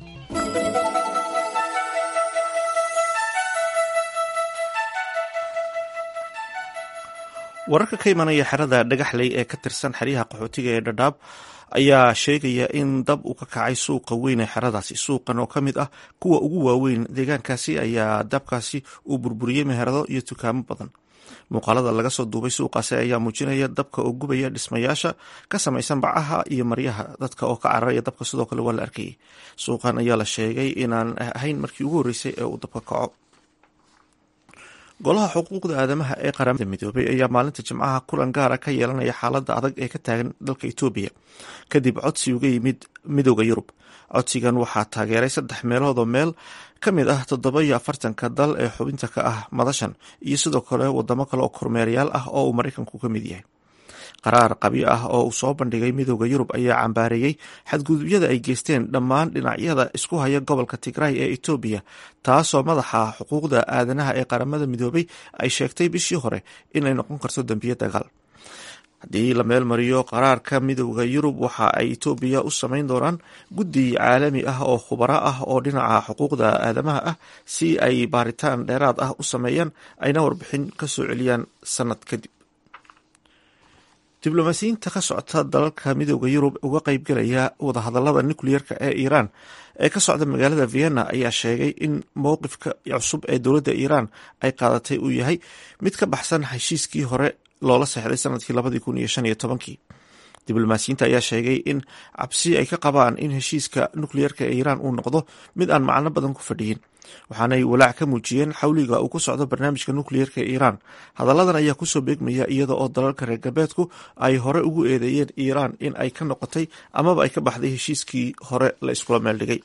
wararka ka imanaya xerada dhagaxley ee ka tirsan xeryaha qaxootiga ee dhadhaab ayaa sheegaya in dab uu ka kacay suuqa weyn ee xeradaasi suuqan oo ka mid ah kuwa ugu waaweyn deegaankaasi ayaa dabkaasi uu burburiyey meherado iyo dukaamo badan muuqaalada laga soo duubay suuqaasi ayaa muujinaya dabka oo gubaya dhismayaasha ka samaysan bacaha iyo maryaha dadka oo ka cararaya dabka sidoo kale waa la arkayay suuqan ayaa la sheegay inaan ahayn markii ugu horreysay ee uu dabka kaco golaha xuquuqda aadamaha ee qaramada midoobay ayaa maalinta jimcaha kulan gaara ka yeelanaya xaaladda adag ee ka taagan dalka etoobiya kadib codsi uga yimid midooda yurub codsigan waxaa taageeray saddex meelood oo meel ka mid ah toddoba iyo afartanka dal ee xubinta ka ah madashan iyo sidoo kale wadamo kale oo kormeerayaal ah oo uu maraykanku ka mid yahay qaraar qabyo ah oo uu soo bandhigay midooda yurub ayaa cambaareeyey xadgudubyada ay geysteen dhammaan dhinacyada isku haya gobolka tigray ee etoobiya taasoo madaxa xuquuqda aadanaha ee qaramada midoobay ay sheegtay bishii hore inay noqon karto dembiyo dagaal haddii la meel mariyo qaraarka midooda yurub waxa ay etoobiya u samayn doonaan guddi caalami ah oo khubaro ah oo dhinaca xuquuqda aadamaha ah si ay baaritaan dheeraad ah u sameeyaan ayna warbixin ka soo celiyaan sanad kadib diblomaasiyiinta ka socota dalalka midooda yurub uga qeybgelaya wadahadalada nukliyeerka ee iiraan ee ka socda magaalada vienna ayaa sheegay in mowqifka cusub ee dowladda iiraan ay qaadatay uu yahay mid ka baxsan heshiiskii hore loola seexday sanadkii labadii kun iyo shan iyo tobankii diblomaasiyiinta ayaa sheegay in cabsi ay ka qabaan in heshiiska nukliyeerka ee iiraan uu noqdo mid aan macno badan ku fadhiyin waxaanay walaac ka muujiyeen xawliga uu ku socdo barnaamijka nukliyeerka ee iiraan hadalladan ayaa kusoo beegmaya iyada oo dalalka reer galbeedku ay hore ugu eedeeyeen iiraan in ay ka noqotay amaba ay ka baxday heshiiskii hore la iskula meeldhigay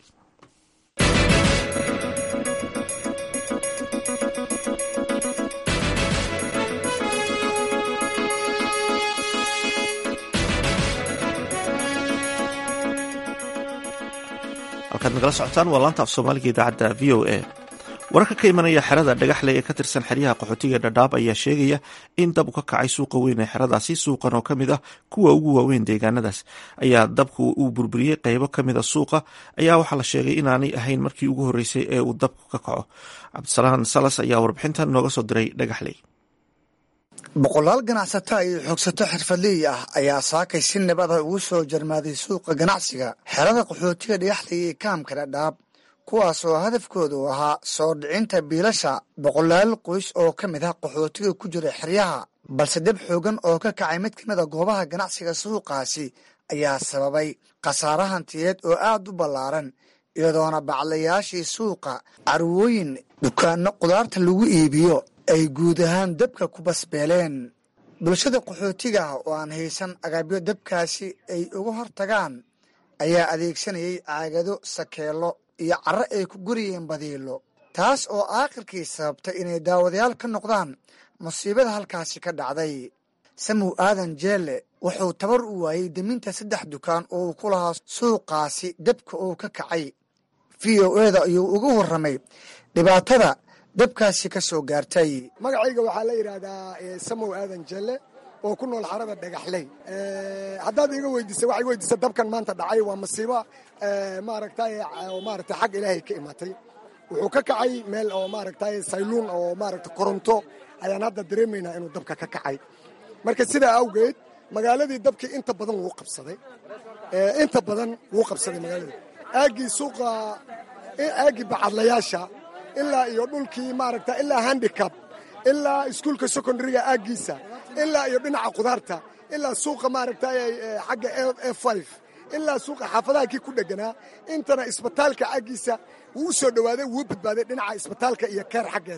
halkaad nagala socotaan waa laanta af soomaaliga idaacadda v o a wararka ka imanaya xerada dhagaxley ee ka tirsan xeryaha qaxootiga ee dhadhaab ayaa sheegaya in dab u ka kacay suuqa weyn ee xeradaasi suuqan oo ka mid ah kuwa ugu waaweyn deegaanadaas ayaa dabku uu burburiyey qeybo ka mida suuqa ayaa waxaa la sheegay inaanay ahayn markii ugu horreysay ee uu dabku ka kaco cabdisalaan salas ayaa warbixintan nooga soo diray dhagaxley boqolaal ganacsato iyo xoogsato xirfadley ah ayaa saakay si nabad ah ugu soo jarmaaday suuqa ganacsiga xerada qaxootiga dhagaxley ee kaamka dhadhaab kuwaas oo hadafkoodu ahaa soo dhicinta biilasha boqolaal qoys oo ka mid ah qaxootiga ku jira xeryaha balse dab xoogan oo ka kacay mid ka mid a goobaha ganacsiga suuqaasi ayaa sababay khasaare hantiyeed oo aad u ballaaran iyadoona baclayaashii suuqa carwooyin dukaanno qudaarta lagu iibiyo ay guud ahaan dabka ku basbeeleen bulshada qaxootiga ah oo aan haysan agabyo dabkaasi ay uga hortagaan ayaa adeegsanayay caagado sakeelo iyo carro ay ku guriyeen badiilo taas oo aakhirkii sababtay inay daawadayaal ka noqdaan musiibada halkaasi ka dhacday samow aadan jeelle wuxuu tabar u waayey deminta saddex dukaan oo uu ku lahaa suuqaasi dabka uu ka kacay v o eda ayuu uga warramay dhibaatada dabkaasi ka soo gaartay magacayga waxaa la yidhaahdaa samow aadan jelle oo ku nool xarada dhagaxley haddaad iga weydiisa waxay weydiisa dabkan maanta dhacay waa masiibo maaragtay maaragtay xag ilaahay ka imatay wuxuu ka kacay meel oo maaragtay sayluun oo maaragtay koronto ayaan hadda dareemaynaa inuu dabka ka kacay marka sidaa awgeed magaaladii dabkii inta badan wuu qabsaday inta badan wuu qabsaday magaaladii aaggii suuqa aaggii bacadlayaasha ilaa iyo dhulkii maaragta ilaa handicab ilaa iskuulka secondariga aaggiisa ilaa iyo dhinaca qudaarta ilaa suuqa maaragta xagga e five ilaa suuqa xaafadaha kii ku dheganaa intana isbitaalka aaggiisa wuu u soo dhowaaday wuu badbaaday dhinaca isbitaalka iyo keer xaggeeda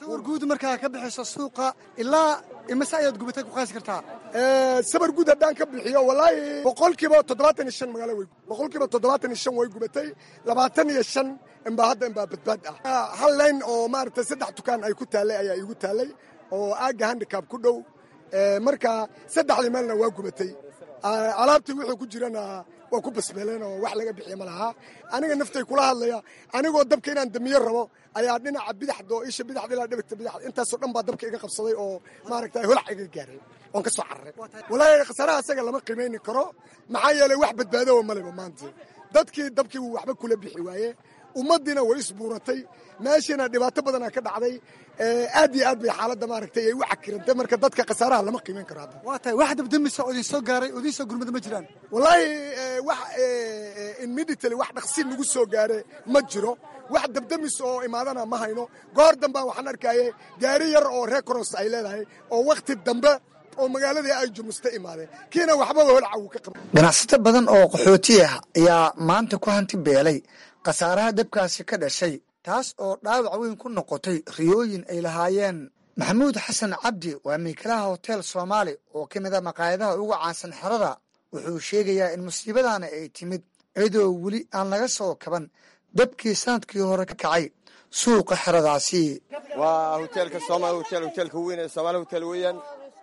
sawir guud markaa ka bixiso suuqa ilaa imase ayaad gubatay ku qaasi kartaa sabar guud haddaan ka bixiyo wallaahi boqolkiiba toddobaatan iyo shan magaalo wey boqolkiiba toddobaatan iyo shan way gubatay labaatan iyo shan inbaa hadda inbaa badbaad ah hal layn oo maaragtay saddex dukaan ay ku taallay ayaa iigu taallay oo aagga handicab ku dhow marka saddexdii meelna waa gubatay alaabtii wuxuu ku jirana waa ku basbeeleen oo wax laga bixiya ma lahaa aniga naftay kula hadlaya anigoo dabka inaan damiyo rabo ayaa dhinaca bidaxda oo isha bidaxda ilaa dhibigta bidaxda intaasoo dhan baa dabka iga qabsaday oo maaragtay holac iga gaaray oon ka soo cararay walaahi khasaaraha asaga lama qiimayni karo maxaa yeelay wax badbaado oo maleba maanta dadkii dabkii wuu waxba kula bixi waaye ummaddiina way isbuuratay meeshiina dhibaato badanaa ka dhacday aad iyo aad bay xaaladda maaragtay ay u cakirantay marka dadka khasaaraha lama qiimayn karo hadda waa tahay wax dabdamisa oo idin soo gaaray oo idin soo gurmada ma jiraan wallaahi wax immediately wax dhaqsi nagu soo gaare ma jiro wax dabdamis oo imaadana ma hayno goor dambaan waxaan arkaye gaari yar oo recoros ay leedahay oo wakhti dambe oo magaaladii ay jumusta imaadeen kiina waxbaba holca wuu ka qaba ganacsato badan oo qaxooti ah ayaa maanta ku hanti beelay khasaaraha dabkaasi ka dhashay taas oo dhaawac weyn ku noqotay riyooyin ay lahaayeen maxamuud xasan cabdi waa miikalaha hotel soomaali oo ka mid a maqaayadaha ugu caansan xerada wuxuu sheegayaa in musiibadana ay timid iyadoo weli aan laga soo kaban dabkii sanadkii hore ka kacay suuqa xeradaasi waa hoteelka somal hotel hoteelka weyn ee soomaali hotel weeyaan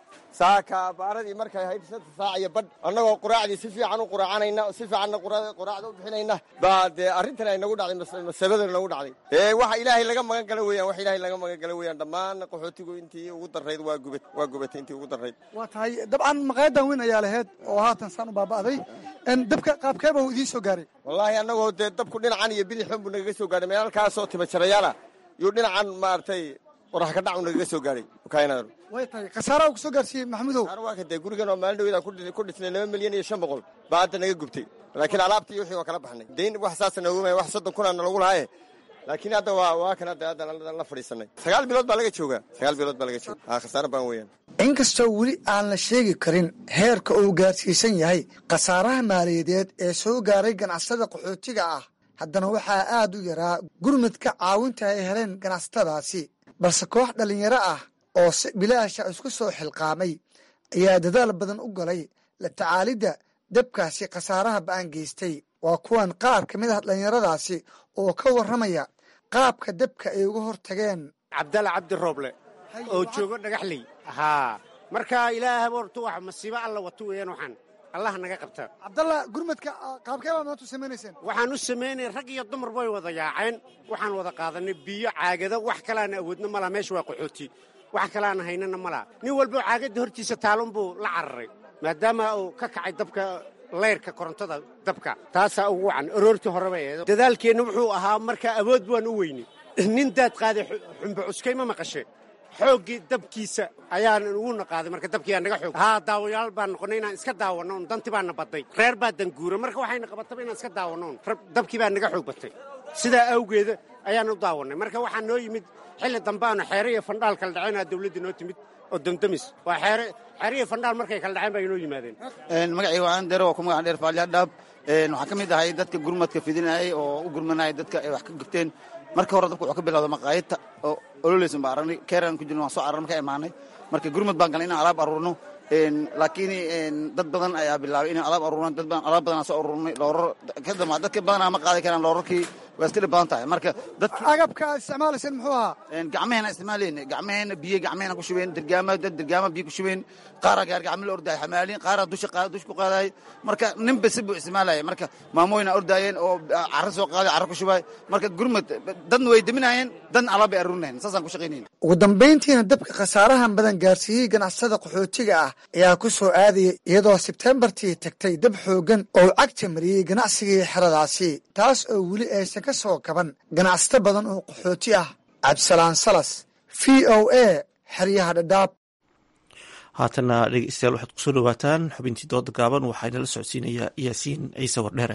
saaka baaradii markay ahayd shanta saac iyo badh annagoo quraacdii si fiican u quraacanayna si fiicanna quraacda u bixinayna baa dee arrintan ay nagu dhacday masabadana nagu dhacday ee waxa ilaahay laga magan gala weeyaan wax ilaahay laga magan gala weeyaan dhammaan qaxootigu intii ugu darrayd waa gubat waa gubatay intii ugu darrayd waa tahay dabcan maqaayadan weyn ayaa lahayd oo haatan saan u baaba'day dabka qaabkeeba uu idiin soo gaaray wallaahi annagoo dee dabku dhinacan iyo bidixun buu nagaga soo gaaray meelkaasoo tibajarayaala yuu dhinacan maaragtay qorax ka dhacu nagaga soo gaaray kaynaaru way tahay khasaaraha ku soo gaarsiiyey maxamudow waa ka dee gurigan oo maalin dhaweydaan ku dhisnay laba milyan iyo shan boqol baa hadda naga gubtay laakiin alaabtii wixii waa kala baxnay dayn wax saasa noogu maya wax soddon kunaana lagu lahaaye laakiin hadda waa waa kan hadda hadda la fadhiisanay sagaal bilood baa laga joogaa sagaal bilood baa laga jooga haa khasaare baan weeyaan inkastoo weli aan la sheegi karin heerka uu gaarsiisan yahay khasaaraha maaliyadeed ee soo gaaray ganacsada qaxootiga ah haddana waxaa aad u yaraa gurmadka caawinta ay heleen ganacsatadaasi balse koox dhallinyaro ah oo si bilaasha isku soo xilqaamay ayaa dadaal badan u galay la tacaalidda dabkaasi khasaaraha ba'an geystay waa kuwan qaar ka mid ah dhallinyaradaasi oo ka warramaya qaabka dabka ay uga hortageen cabdalla cabdi rooble oo joogo dhagaxley haa marka ilaaha horta wax masiibo alla wato weeyaan waxaan allah naga qabta cabdalla gurmadka qaabkee baad maanta u samaynayseen waxaan u samaynay rag iyo dumar bay wada yaaceen waxaan wada qaadanay biyo caagado wax kalaana awoodna malaha meesha waa qaxooti wax kalaana haynana malaha nin walbo caagadda hortiisa taalun buu la cararay maadaama uu ka kacay dabka leyrka korontada dabka taasaa ugu wacan aroortii hore bay ahayd dadaalkeenna wuxuu ahaa marka awood baan u weynay nin daad qaaday xumbo cuskay ma maqashe xooggii dabkiisa ayaan ugu naqaaday marka dabkiiaa naga xoog haa daawayaal baan noqonnay inaan iska daawanno un danti baana badday reer baa danguura marka waxayna qabataba inaan iska daawanno un dabkii baa naga xoog batay sidaa awgeeda ayaan u daawannay marka waxaa noo yimid xilli dambe aanu xeere iyo fandhaal kala dhacaynaa dawladdii noo timid oo damdamis waa xeere xeere iyo fandhaal markay kala dhaceen baa inoo yimaadeen magacii waan dheer waa ku magac dheer faaliya dhaab waxaan ka mid ahay dadka gurmadka fidinayay oo u gurmanayay dadka ay wax ka gubteen marka hore dabka wuxuu ka bilowda maqaayadta oo ololeysan baa aragnay keeraan ku jirna waan soo cararna markaa imaanay marka gurmad baan galay inaan alaab aruurno laakiin dad badan ayaa bilaabay inaan alaab aruurno dad badan alaab badan aan soo aruurnay loorar kadamba dadka badanaa ma qaaday karaan loorarkii waa iska dhib badan tahay marka dadka agabka aad isticmaalayseen muxuu ahaa gacmaheena isticmaalayna gacmaheena biyo gacmaheena ku shubeen dirgaama dad dirgaama biyo ku shubeen qaaraa gaar gacmo la ordaay xamaaliin qaaraa dusha qaada dush ku qaadaay marka ninba si buu isticmaalaya marka maamooyina ordaayeen oo carro soo qaaday carro ku shubaay marka gurmad dadna way deminayeen dadna alaab bay aruurinayeen saasaan ku shaqaynayna ugu dambayntiina dabka khasaarahan badan gaarsiiyey ganacsada qaxootiga ah ayaa ku soo aadayay iyadoo sebtembartii tagtay dab xooggan oo cagta mariyey ganacsigii xeradaasi taas oo weli aysan ka soo kaban ganacsato badan oo qaxooti ah cabdisalaan salas v o a xeryaha dhadhaab haatana dhegeystayaal waxaad kusoo dhawaataan xubintii dooda gaaban waxaa inala socodsiinayaa yaasiin ciise wardheere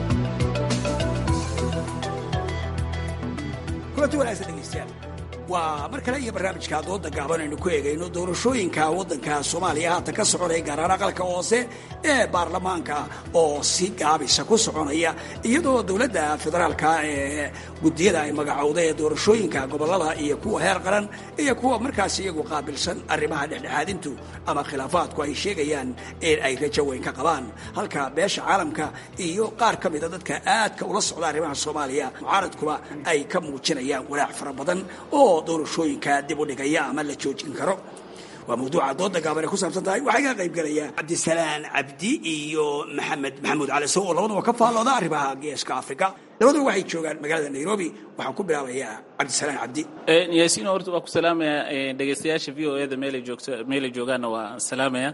kulanti wanaagsan dhegeystayaal waa waa mar kale iyo barnaamijka dooda gaaban aynu ku eegayno doorashooyinka waddanka soomaaliya haatan ka soconaya gaar ahaan aqalka hoose ee baarlamaanka oo si gaabisa ku soconaya iyadoo dowladda federaalka ee guddiyada ay magacowda ee doorashooyinka gobolada iyo kuwa heer qaran iyo kuwa markaas iyagu qaabilsan arrimaha dhexdhexaadintu ama khilaafaadku ay sheegayaan in ay rajo weyn ka qabaan halka beesha caalamka iyo qaar ka mida dadka aadka ula socda arrimaha soomaaliya mucaaradkuba ay ka muujinayaan walaac fara badan oo doorashooyinka dib u dhigaya ama la joojin karo waa mawduuca dooda gaaban ay ku saabsan tahay waxaa iga qayb gelaya cabdisalaan cabdi iyo maxamed maxamuud cali sow oo labadaba ka faallooda arrimaha geeska africa labaduba waxay joogaan magaalada nairobi waxaan ku bilaabayaa cabdisalaan cabdi yaasiin horta waa ku salaamaya dhegaystayaasha v o eda meelay joogto meelay joogaanna waa salaamaya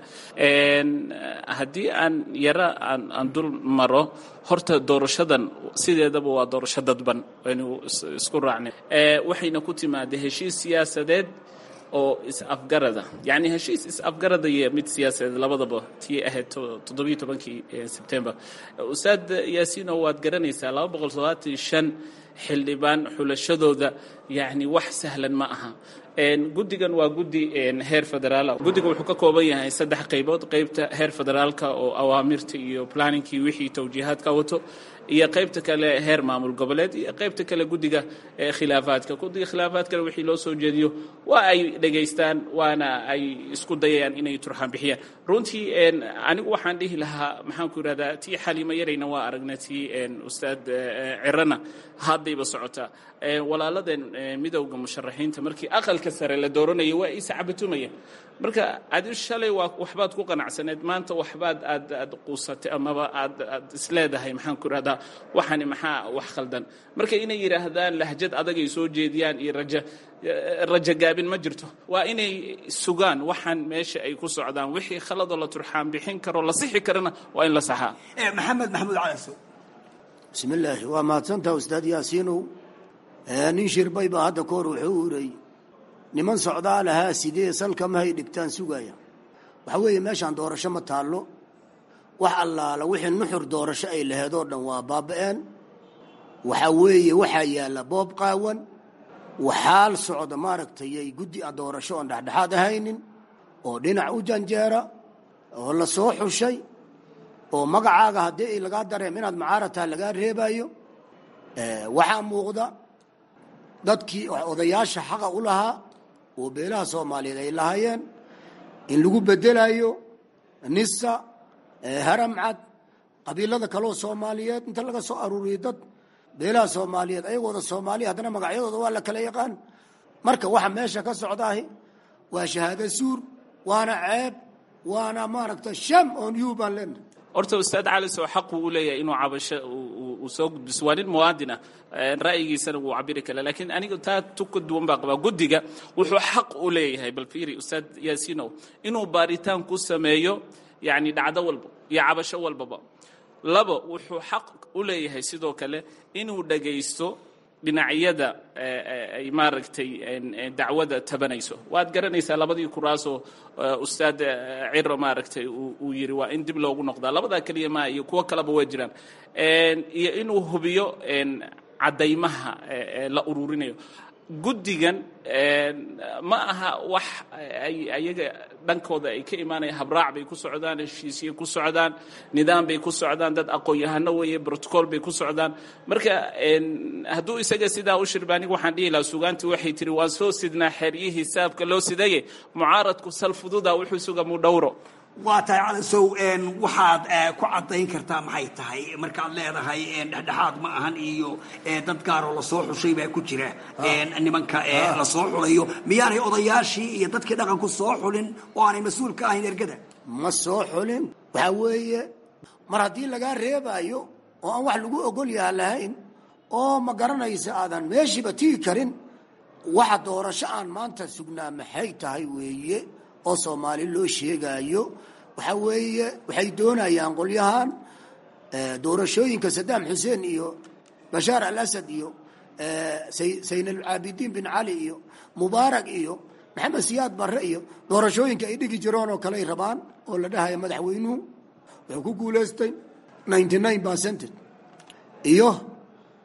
haddii aan yaro aan aan dul maro horta doorashadan sideedaba waa doorasho dadban aynu isku raacnay waxayna ku timaada heshiis siyaasadeed oo is-afgarada yacni heshiis is-afgarada iyo mid siyaasadeed labadaba tii ahayd toddobiyo tobankii sebtembar ustaad yaasiino waad garanaysaa laba boqol toddobaatan iyo shan xildhibaan xulashadooda yacni wax sahlan ma aha guddigan waa guddi heer federaal guddiga wuxuu ka kooban yahay saddex qaybood qaybta heer federaalka oo awaamirta iyo planningkii wixii tawjiihaadka wato iyo qaybta kale heer maamul goboleed iyo qaybta kale guddiga khilaafaadka guddiga khilaafaadkana wixii loo soo jeediyo waa ay dhegaystaan waana ay isku dayayaan inay turxaan bixiyaan runtii anigu waxaan dhihi lahaa maxaan ku yidhahdaa tii xaliimo yarayna waa aragna tii ustaad cirana haddayba socotaa walaaladeen midowda musharaxiinta markii aqalka sare la dooranaya waa is cabatumaya marka adi shalay waa waxbaad ku qanacsaneed maanta waxbaad aad aad quusatay amaba aad aad isleedahay maxaan ku idhahdaa waxani maxaa wax khaldan marka inay yidhaahdaan lahjad adagay soo jeediyaan iyo raja rajo gaabin ma jirto waa inay sugaan waxaan meesha ay ku socdaan wixii khaladoo la turxaan bixin karo la sixi karana waa in la saxaa maxamed maxamuud calaso bismillaahi waa mahadsantaha ustaad yaasiinow nin shirbay baa hadda kahor wuxuu uray niman socdaa lahaa sidee salka mahay dhigtaan sugaya waxaa weeye meeshaan doorasho ma taallo wax allaala wixii nuxur doorasho ay laheed oo dhan waa baaba'een waxaa weeye waxaa yaalla boob qaawan waxaal socda maaragtay guddi a doorasho oon dhexdhexaad ahaynin oo dhinac u janjeera oo la soo xushay oo magacaaga haddii lagaa dareem inaad macaarataha lagaa reebayo waxaa muuqda dadkii odayaasha xaqa u lahaa oo beelaha soomaaliyeed ay lahaayeen in lagu bedelayo nisa haramcad qabiilada kaloo soomaaliyeed inta laga soo aruuriyo dad beelaha soomaaliyeed ayagooda soomaaliya haddana magacyadooda waa la kala yaqaan marka waxa meesha ka socdaahi waa shahaado suur waana ceeb waana maaragta sham on you baan leenahay horta ustaad cali soo xaq uu leeyahay inuu cabasho uu soo gudbiso waa nin muwaadin ah ra'yigiisana wuu cabiri kara laakiin aniga taa tu ka duwan baa qabaa guddiga wuxuu xaq u leeyahay bal fiiri ustaad yaasiinow inuu baaritaan ku sameeyo yacni dhacdo walba iyo cabasho walbaba labo wuxuu xaq u leeyahay sidoo kale inuu dhagaysto dhinacyada ay maaragtay dacwada tabanayso waad garanaysaa labadii kuraasoo ustaad ciro maaragtay uu yiri waa in dib loogu noqdaa labadaa keliya maa iyo kuwo kaleba waa jiraan iyo inuu hubiyo caddaymaha la ururinayo guddigan ma aha wax ay ayaga dhankooda ay ka imaanayaan habraac bay ku socdaan heshiisye ku socdaan nidaam bay ku socdaan dad aqoon-yahano weeye brotocool bay ku socdaan marka hadduu isaga sidaa u shirba aniga waxaan dhihi lahaa sugaantii waxay tiri waan soo sidnaa xeryihii hisaabka loo sidaye mucaaradku sal fududa wuxuu suga mudhowro waa tahay calasow waxaad ku caddayn kartaa maxay tahay markaad leedahay dhexdhexaad ma ahan iyo dad gaaroo lasoo xushay baa ku jira nimanka lasoo xulayo miyaanay odayaashii iyo dadkii dhaqanku soo xulin oo aanay mas-uul ka ahayn ergada ma soo xulin waxaa weeye mar haddii lagaa reebaayo oo aan wax lagu ogol yaha lahayn oo ma garanaysa aadan meeshiiba tigi karin waxa doorasho aan maanta sugnaa maxay tahay weeye oo soomaali loo sheegaayo waxaa weeye waxay doonayaan qolyahan doorashooyinka sadaam xuseen iyo bashaar al asad iyo sayn alcaabidiin bin cali iyo mubaarak iyo maxamed siyaad barre iyo doorashooyinka ay dhigi jireen oo kale ay rabaan oo la dhahaya madaxweynuhu wuxuu ku guulaystay ninety nine percentage iyo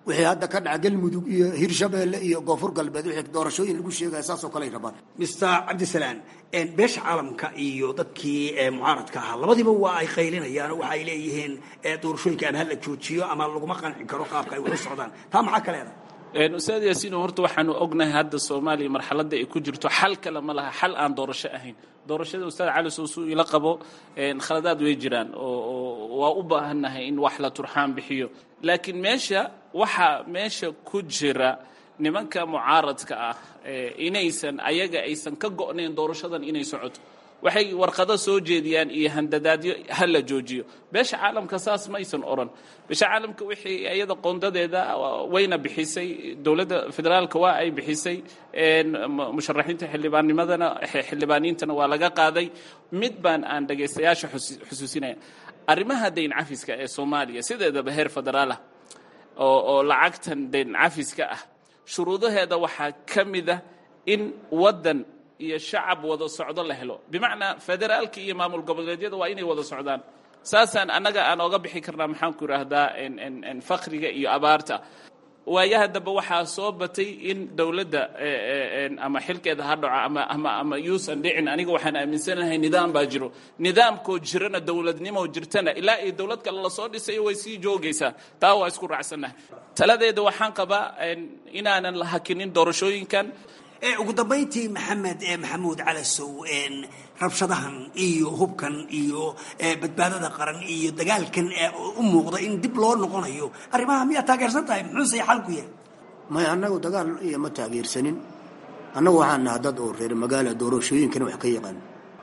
wixii hadda ka dhaca galmudug iyo hirshabeelle iyo koonfur galbeed wixii doorashooyin lagu sheegaya saasoo kale ay rabaan mister cabdisalaan beesha caalamka iyo dadkii mucaaradka ahaa labadiiba waa ay qaylinayaan waxa ay leeyihiin doorashooyinka ama hala joojiyo ama laguma qanci karo qaabka ay wax u socdaan taa maxaa ka leedahay ustaad yaasiin horta waxaanu ognahay hadda soomaaliya marxaladda ay ku jirto xal kale ma laha xal aan doorasho ahayn doorashada ustaad cali soosuu ila qabo khaladaad way jiraan oo waa u baahannahay in wax la turxaan bixiyo laakiin meesha waxaa meesha ku jira nimanka mucaaradka ah inaysan ayaga aysan ka go'nayn doorashadan inay socoto waxay warqado soo jeediyaan iyo handadaadyo ha la joojiyo beesha caalamka saas maysan oran beesha caalamka wixii iyada qoondadeeda wayna bixisay dowladda federaalka waa ay bixisay musharaxiinta xildhibaannimadana xildhibaaniintana waa laga qaaday mid baan aan dhagaystayaasha xusuusinaya arrimaha dayn cafiska ee soomaaliya sideedaba heer federaalah oo oo lacagtan dayn cafiska ah shuruudaheeda waxaa ka mid ah in waddan iyo shacab wada socdo la helo bimacnaa federaalka iyo maamul goboleedyada waa inay wada socdaan saasaan annaga aan oga bixi karnaa maxaan ku idhaahdaa fakriga iyo abaarta waayaha dambe waxaa soo batay in dowladda ama xilkeeda ha dhaco ama ama ama yuusan dhicin aniga waxaan aaminsanahay nidaam baa jiro nidaamkoo jirana dowladnimo jirtana ilaa iyo dowlad kale lasoo dhisayo way sii joogaysaa taa waa isku raacsannahay taladeeda waxaan qabaa inaanan la hakinin doorashooyinkan ugu dambayntii maxamed maxamuud calasow rabshadahan iyo hubkan iyo badbaadada qaran iyo dagaalkan u muuqda in dib loo noqonayo arrimaha miyaa taageersan tahay muxuuse xalku yahay maya annagu dagaal iyo ma taageersanin annagu waxaan naha dad oo reer magaala doorashooyinkana wax ka yaqaan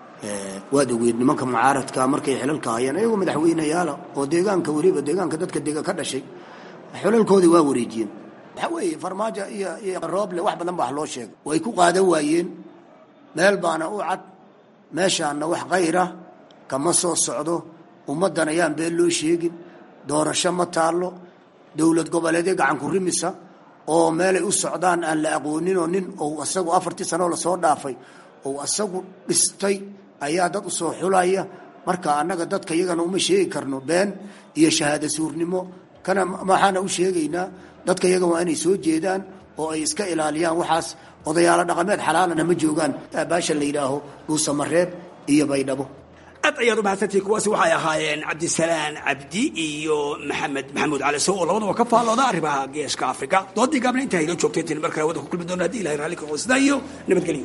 waad ogeed nimanka mucaaradka markay xilalka hayaan ayagoo madaxweyneyaala oo deegaanka weliba deegaanka dadka dega ka dhashay xilalkoodii waa wareejiyeen waxaa weeye farmaajo iyo iyo rooble wax badan baa wax loo sheegay way ku qaadan waayeen meel baana u cad meeshaana wax kayra kama soo socdo ummaddan ayaan been loo sheegin doorasho ma taallo dowlad goboleedyo gacanku rimisa oo meelay u socdaan aan la aqooninoo nin ou asagu afartii sanoo lasoo dhaafay ou asagu dhistay ayaa dad u soo xulaya marka annaga dadka iyagana uma sheegi karno been iyo shahaada suurnimo kana waxaana u sheegaynaa dadka iyaga waa inay soo jeedaan oo ay iska ilaaliyaan waxaas odayaalo dhaqameed xalaalana ma joogaan baasha la yidhaaho dhuusamareeb iyo baydhabo aad ayaad u mahadsantihi kuwaasi waxay ahaayeen cabdisalaan cabdi iyo maxamed maxamuud cali sow oo labadaba ka faallooda arrimaha geeska afrika doodii gaabna intaa inoo joogtay tin mar kale wadda ku kulmi doona haddi ilahay raalli ka qoosda iyo nabadgelyo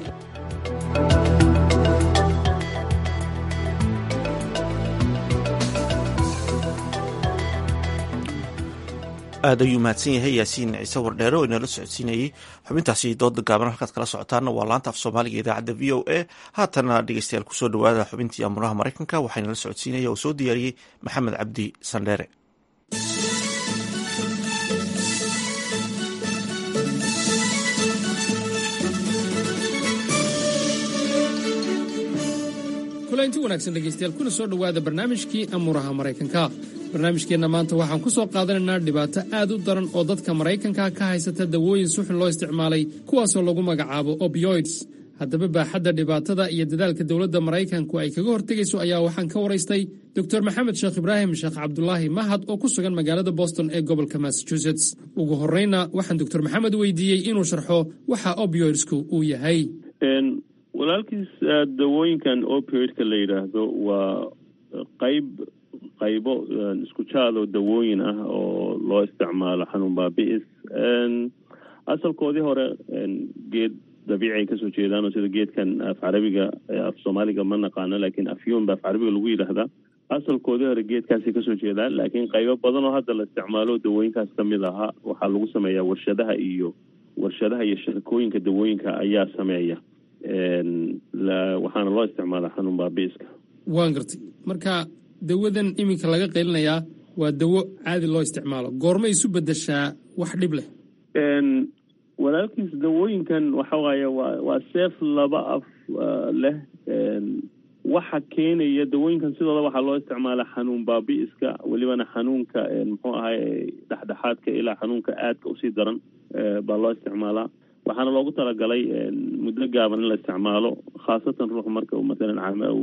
aad ayuu mahadsan yahay yaasiin ciise wardheere oo inala socodsiinayey xubintaasi dooda gaaban halkaad kala socotaana waa laanta af soomaaliga idaacadda v o a haatana dhegeystayaal kusoo dhawaada xubintii amuraha maraykanka waxaa inala socodsiinaya oo soo diyaariyey maxamed cabdi sandheere kulanti wanaagsan dhegaystayaal kuna soo dhowaada barnaamijkii amuuraha maraykanka barnaamijkeenna maanta waxaan ku soo qaadanaynaa dhibaato aad u daran oo dadka maraykanka ka haysata dawooyin suxun loo isticmaalay kuwaasoo lagu magacaabo opioids haddaba baaxadda dhibaatada iyo dadaalka dowladda maraykanku ay kaga hortegayso ayaa waxaan ka waraystay doctor maxamed sheekh ibraahim sheekh cabdulaahi mahad oo ku sugan magaalada boston ee gobolka massachusetts ugu horreyna waxaan doctor maxamed weydiiyey inuu sharxo waxa opioidsku uu yahay walaalkiis dawooyinkan opioidka la yidhaahdo waa qayb qaybo isku jaado dawooyin ah oo loo isticmaalo xanuun baabi'is asalkoodii hore geed dabiici ay kasoo jeedaan oo sida geedkan af carabiga af soomaaliga ma naqaano laakiin afyuun ba af carabiga lagu yidhaahdaa asalkoodii hore geedkaasay kasoo jeedaan laakiin qaybo badan oo hadda la isticmaalo dawooyinkaas kamid ahaa waxaa lagu sameeyaa warshadaha iyo warshadaha iyo shirkooyinka dawooyinka ayaa sameeya waxaana loo isticmaalaa xanuun baabiiska waan gartay marka dawadan iminka laga qaylinayaa waa dawo caadi loo isticmaalo goormay isu bedeshaa wax dhib leh walaalkiis dawooyinkan waxa waaye waa waa seef laba af leh waxa keenaya dawooyinkan sidooda waxaa loo isticmaalaa xanuun baabi'iska welibana xanuunka muxuu ahay dhexdhexaadka ilaa xanuunka aadka usii daran baa loo isticmaalaa waxaana loogu talagalay muddo gaaban in la isticmaalo khaasatan ruux marka uu masalan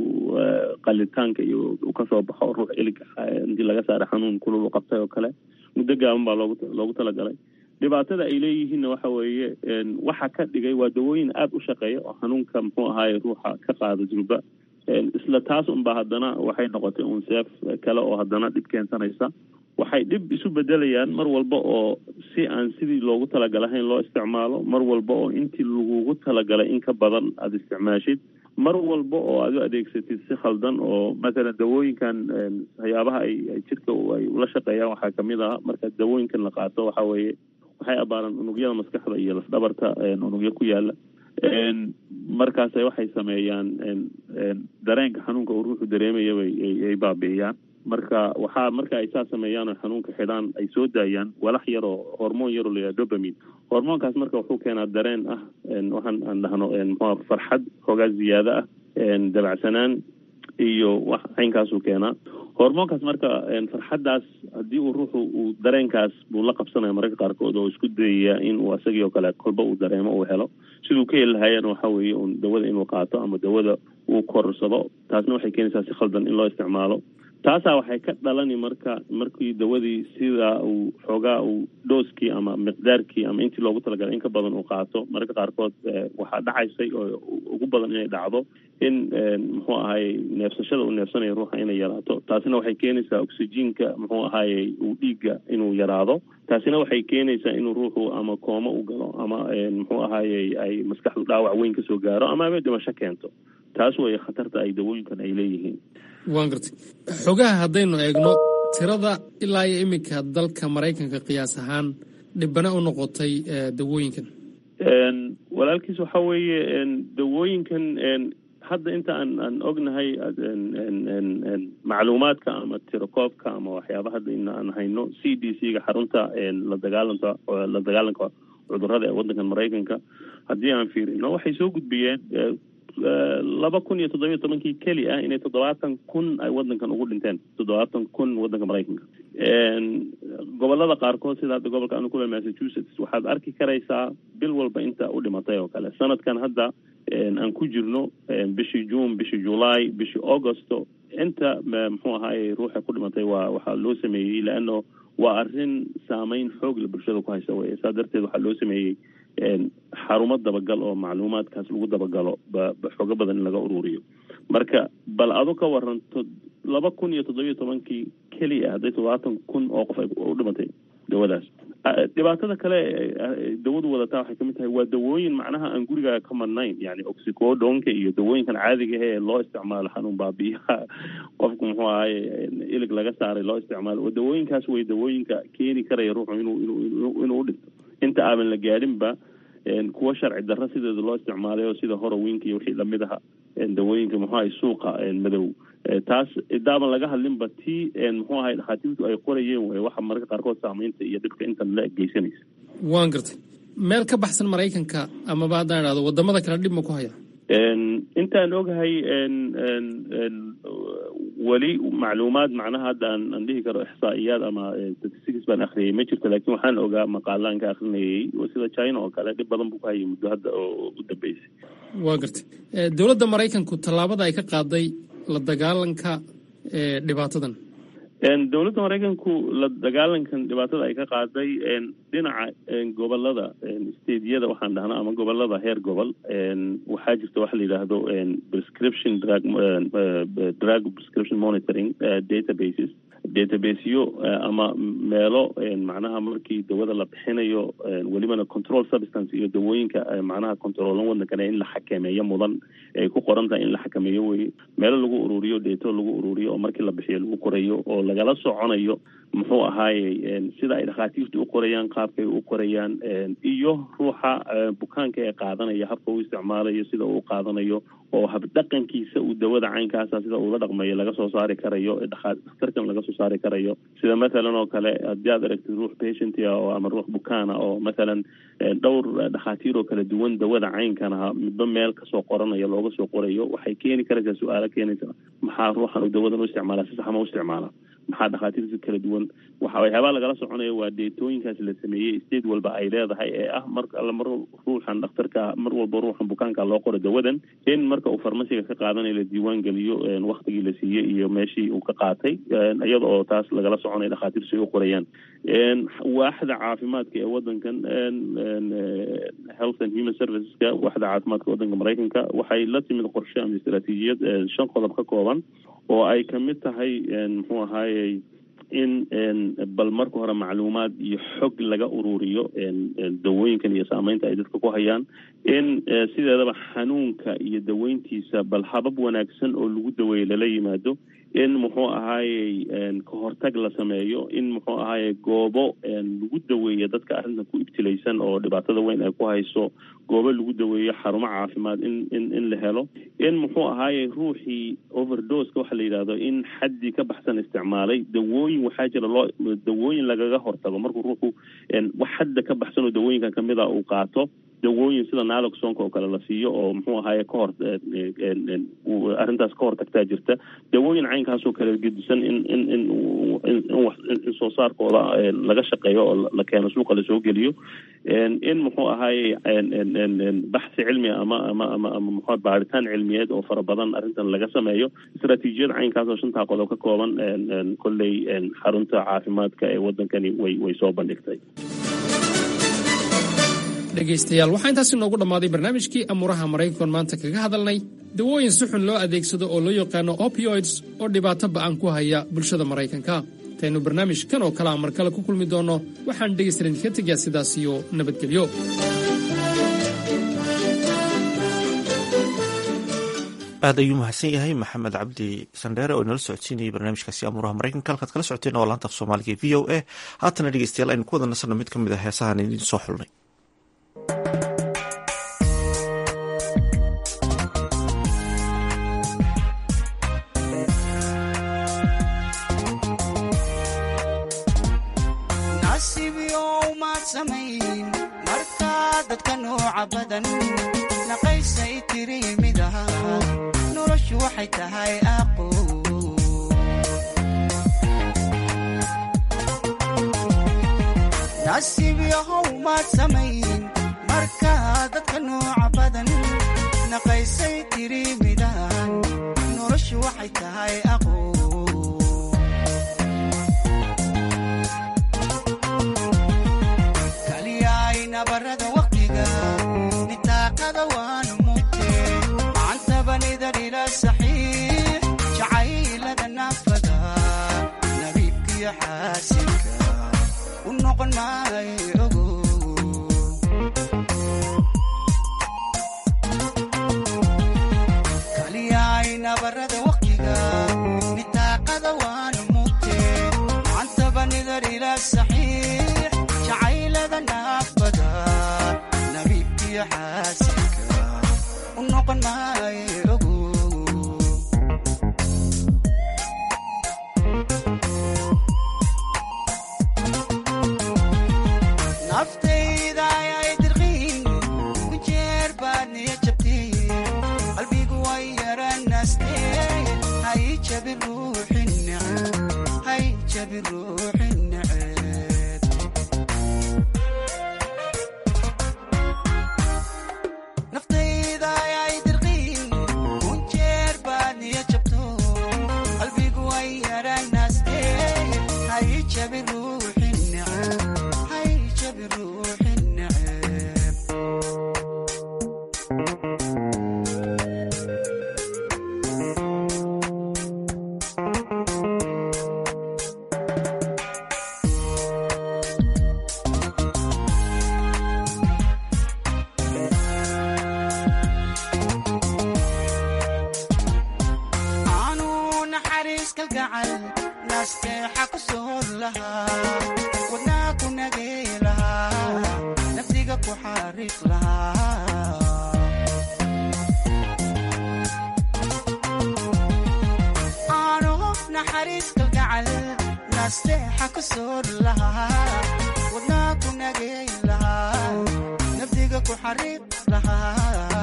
qalitaanka iyo uu kasoo baxo ruux ilig intii laga saaray xanuun kulul u qabtay oo kale muddo gaaban baa loogu loogu talagalay dhibaatada ay leeyihiinna waxa weeye waxa ka dhigay waa dawooyin aada u shaqeeya oo xanuunka muxuu ahaaye ruuxa ka qaada jilba isla taas unba haddana waxay noqotay un seef kale oo haddana dhib keensanaysa waxay dhib isu bedelayaan mar walba oo si aan sidii loogu talagalahayn loo isticmaalo mar walba oo intii lagugu talagalay in ka badan aada isticmaashid mar walba oo aad u adeegsatid si khaldan oo mathalan dawooyinkan waxyaabaha ay ay jirka ay ula shaqeeyaan waxaa kamid ah marka dawooyinkan la qaato waxa weeye waxay abaaraan unugyada maskaxda iyo lafdhabarta unugyo ku yaala markaase waxay sameeyaan dareenka xanuunka uu ruuxu dareemaya bay ay baabi'iyaan marka waxaa marka ay saa sameeyaan oo xanuunka xidhaan ay soo daayaan walax yar oo hormoon yaroo layaha dobamin hormoonkaas marka wuxuu keenaa dareen ah waxaan aan dhahno mxua farxad hoogaa ziyaado ah dabacsanaan iyo wax caynkaasuu keenaa hormoonkaas marka farxaddaas haddii uu ruuxu uu dareenkaas buu la qabsanaya mararka qaarkood oo isku dayaya in uu isagii oo kale kolba uu dareemo uu helo siduu ka heli lahaayana waxa weeye un dawada inuu qaato ama dawada uu korsado taasna waxay keenaysaa si khaldan in loo isticmaalo taasaa waxay ka dhalani marka markii dawadii sidaa uu xoogaa uu dhooskii ama miqdaarkii ama intii loogu talagalay in ka badan uu qaato mararka qaarkood waxaa dhacaysay oo ugu badan inay dhacdo in muxuu ahaaye neefsashada uu neefsanayo ruuxa inay yaraato taasina waxay keenaysaa oxyjiinka muxuu ahaaye uu dhiigga inuu yaraado taasina waxay keenaysaa inuu ruuxu ama kooma u galo ama muxuu ahaaye ay maskaxdu dhaawac weyn kasoo gaaro ama aba dhimasho keento taas weeye khatarta ay dawooyinkan ay leeyihiin waan gartay xogaha haddaynu eegno tirada ilaa iyo iminka dalka maraykanka qiyaas ahaan dhibana u noqotay dawooyinkan walaalkiis waxa weeye dawooyinkan hadda inta aan aan ognahay macluumaadka ama tirakoobka ama waxyaaba hadda in aan hayno c d c ga xarunta la dagaalanka la dagaalanka cudurrada ee waddankan maraykanka haddii aan fiirino waxay soo gudbiyeen laba kun iyo toddobiyo tobankii keli ah inay toddobaatan kun ay waddankan ugu dhinteen toddobaatan kun waddanka maraykanka gobolada qaarkood sida hadda gobolka anu kule massachusetts waxaad arki karaysaa bil walba inta u dhimatay oo kale sanadkan hadda aan ku jirno bishii june bishii july bishii augusto inta muxuu ahaaye ruuxa ku dhimatay waa waxaa loo sameeyey leano waa arrin saameyn xoog la bulshada ku haysa weye saa darteed waxaa loo sameeyey xarumo dabagal oo macluumaadkaas lagu dabagalo xoogo badan in laga ururiyo marka bal adu ka waranto laba kun iyo toddobiyo tobankii keliya hadday toddobaatan kun oo qof ay u dhimatay dawadaas dhibaatada kale dawadu wadataa waxay kamid tahay waa dawooyin macnaha aan gurigaaga ka madnayn yani oxicodonka iyo dawooyinkan caadiga ee loo isticmaalo xanuun baabiyaha qofku muxuu ahaye ilig laga saaray loo isticmaalo oo dawooyinkaas way dawooyinka keeni karaya ruuxu inuu inuu inuu u dhinto inta aaban la gaadhinba kuwa sharci darro sideeda loo isticmaalay oo sida horowinka iyo wixii lamid aha dawooyinka muxuu ahay suuqa madow taas idaaban laga hadlinba tii muxuu ahay dhakhaatiirtu ay qorayeen way waxa mararka qaarkood saameynta iyo dhibka intan la geysanaysa waan gartay meel ka baxsan maraykanka amaba haddaan idhahdo wadamada kale dhib ma ku haya intaan ogahay weli macluumaad macnaha hadda aan aan dhihi karo ixsaa'iyaad ama statistics baan akhriyay ma jirto laakiin waxaan ogaa maqaalaan ka akrinayay sida china oo kale dhib badan buu ku hayay muddo hadda oo u dambeysay waa gartay dowladda maraykanku tallaabada ay ka qaaday la dagaalanka dhibaatadan dowladda maraykanku la dagaalankan dhibaatada ay ka qaaday dhinaca gobolada stadiyada waxaan dhahnaa ama gobolada heer gobol waxaa jirta waxa la yidhaahdo prescription drug drug prescription monitoring databases databaseyo ama meelo macnaha markii dawada la bixinayo welibana control substance iyo dawooyinka macnaha controolan wadankana in la xakameeyo mudan ay ku qoran tahay in la xakameeyo weye meelo lagu ururiyo deeto lagu ururiyo oo markii la bixiyo lagu qorayo oo lagala soconayo muxuu ahaaye sida ay dhakhaatiirtu u qorayaan qaabkay u qorayaan iyo ruuxa bukaanka ee qaadanaya habka uu isticmaalayo sida uu qaadanayo oo habdhaqankiisa uu dawada caynkaasa sida uula dhaqmayo laga soo saari karayo dhakhtarkan laga soo saari karayo sida mathalan oo kale haddii aad aragtid ruux patientia oo ama ruux bukaana oo mathalan dhowr dhakhaatiir oo kala duwan dawada caynkan aha midba meel kasoo qoranayo looga soo qorayo waxay keeni karaysaa su-aalo keenaysa maxaa ruuxan uu dawadan u isticmaala si saxma u isticmaala maxaa dhakhaatiirta kala duwan waxa waxyaabaa lagala soconaya waa deetooyinkaas la sameeyey state walba ay leedahay ee ah mar alla mar ruuxan dhakhtarka mar walba ruuxan bukaanka loo qoro dawadan in marka uu farmasiga ka qaadanayo la diiwaan geliyo waktigii la siiyey iyo meeshii uu ka qaatay iyada oo taas lagala soconaya dhakhaatiir si ay u qorayaan waaxda caafimaadka ee wadankan health and human serviceska waaxda caafimaadka wadanka maraykanka waxay la timid qorshe ama istaraatiijiyad shan qodob ka kooban oo ay kamid tahay muxuu ahaayey in bal marka hore macluumaad iyo xog laga ururiyo dawooyinkan iyo saameynta ay dadka ku hayaan in sideedaba xanuunka iyo daweyntiisa bal habab wanaagsan oo lagu daweeyo lala yimaado in muxuu ahaayey ka hortag la sameeyo in muxuu ahaayey goobo lagu daweeyo dadka arrintan ku ibtilaysan oo dhibaatada weyn ay ku hayso goobo lagu daweeyo xarumo caafimaad in in in la helo in muxuu ahaayey ruuxii overdoska waxa la yidhahdo in xaddii ka baxsan isticmaalay dawooyin waxaa jira loo dawooyin lagaga hortago markuu ruuxu wax xadda ka baxsan oo dawooyinkan kamid a uu qaato dawooyin sida naloxonka oo kale la siiyo oo muxuu ahaaye ka hor arrintaas ka hortagtaa jirta dawooyin caynkaasoo kale gedisan in in in in soo saarkooda laga shaqeeyo oo la keeno suuqa lasoo geliyo in muxuu ahaaye baxsi cilmi ama ama ama ama muxuu baaritaan cilmiyeed oo fara badan arrintan laga sameeyo istaraatiijiyad caynkaas oo shantaa qodob ka kooban kolley xarunta caafimaadka ee wadankani way way soo bandhigtay dhegaystayaal waxaa intaasi noogu dhammaaday barnaamijkii amuuraha maraykankoon maanta kaga hadalnay dawooyin si xun loo adeegsado oo loo yaqaano opioids oo dhibaato ba'an ku haya bulshada maraykanka intaynu barnaamij kan oo kale a mar kale ku kulmi doonno waxaan dhegaystalan idinka tegaa sidaas iyo nabadgelyo aad ayuu mahadsan yahay maxamed cabdi sandheere oo inala socodsiinayay barnaamijkaasi amuuraha maraykanka halkaad kala socoteen oo laanta af soomaaliga v o a haatana dhegeystayaal aynu ku wada nasanno mid ka mid a heesahan idiin soo xulnay markaa dadka nooca badan naqaysay tiri midaha noloshu waxay tahay aqo nasiib yahow maad samayn markaa dadka nooca badan naqaysay tiri midahan noloshu waxay tahay aqo barada waqtiga nitaaqada waanu mugte macantabanidar ila saxiix jacaylada naafada nabiibkiyo xaasinka u noqon maayo ogo kaliyayna barada waqtiga nitaaqada waanu mugte macantabanidar ila saxiix jacaylada naafada nabiibkiyo xaasinka u noqon maayo ogo naftayda ayay dirqiin ku jeer baad niya jabtiin qalbigu way yaranaasteen hay jabi ruuxin neceb hay jabi ruuxin neceb naftayda ayay dirqiin ku jeer baad niya jabto qalbigu way yaranaasteen hay jabi ruuxin neceb hay jabi ruuxin neceb aanu naxariis kalgacal naasteexa ku soor lahaa wadnaa ku nagay lahaa naftiga ku xariiq lahaa aanu naxariis kalgacal naasteexa ku soor lahaa wadnaa ku nagay lahaa naftiga ku xariiq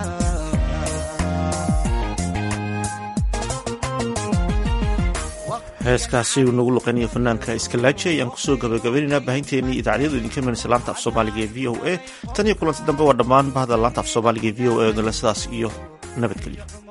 lahaa heeskaasi uu nagu luqeynayo fanaanka iskalaaji ayaan kusoo gabagabaynaynaa baahinteennii idaacadyadu idinka imanaysa laanta af soomaaliga ee v o a tan iyo kulanti dambe waa dhammaan bahda laanta af soomaaliga ee v o a odole sidaas iyo nabadgelyo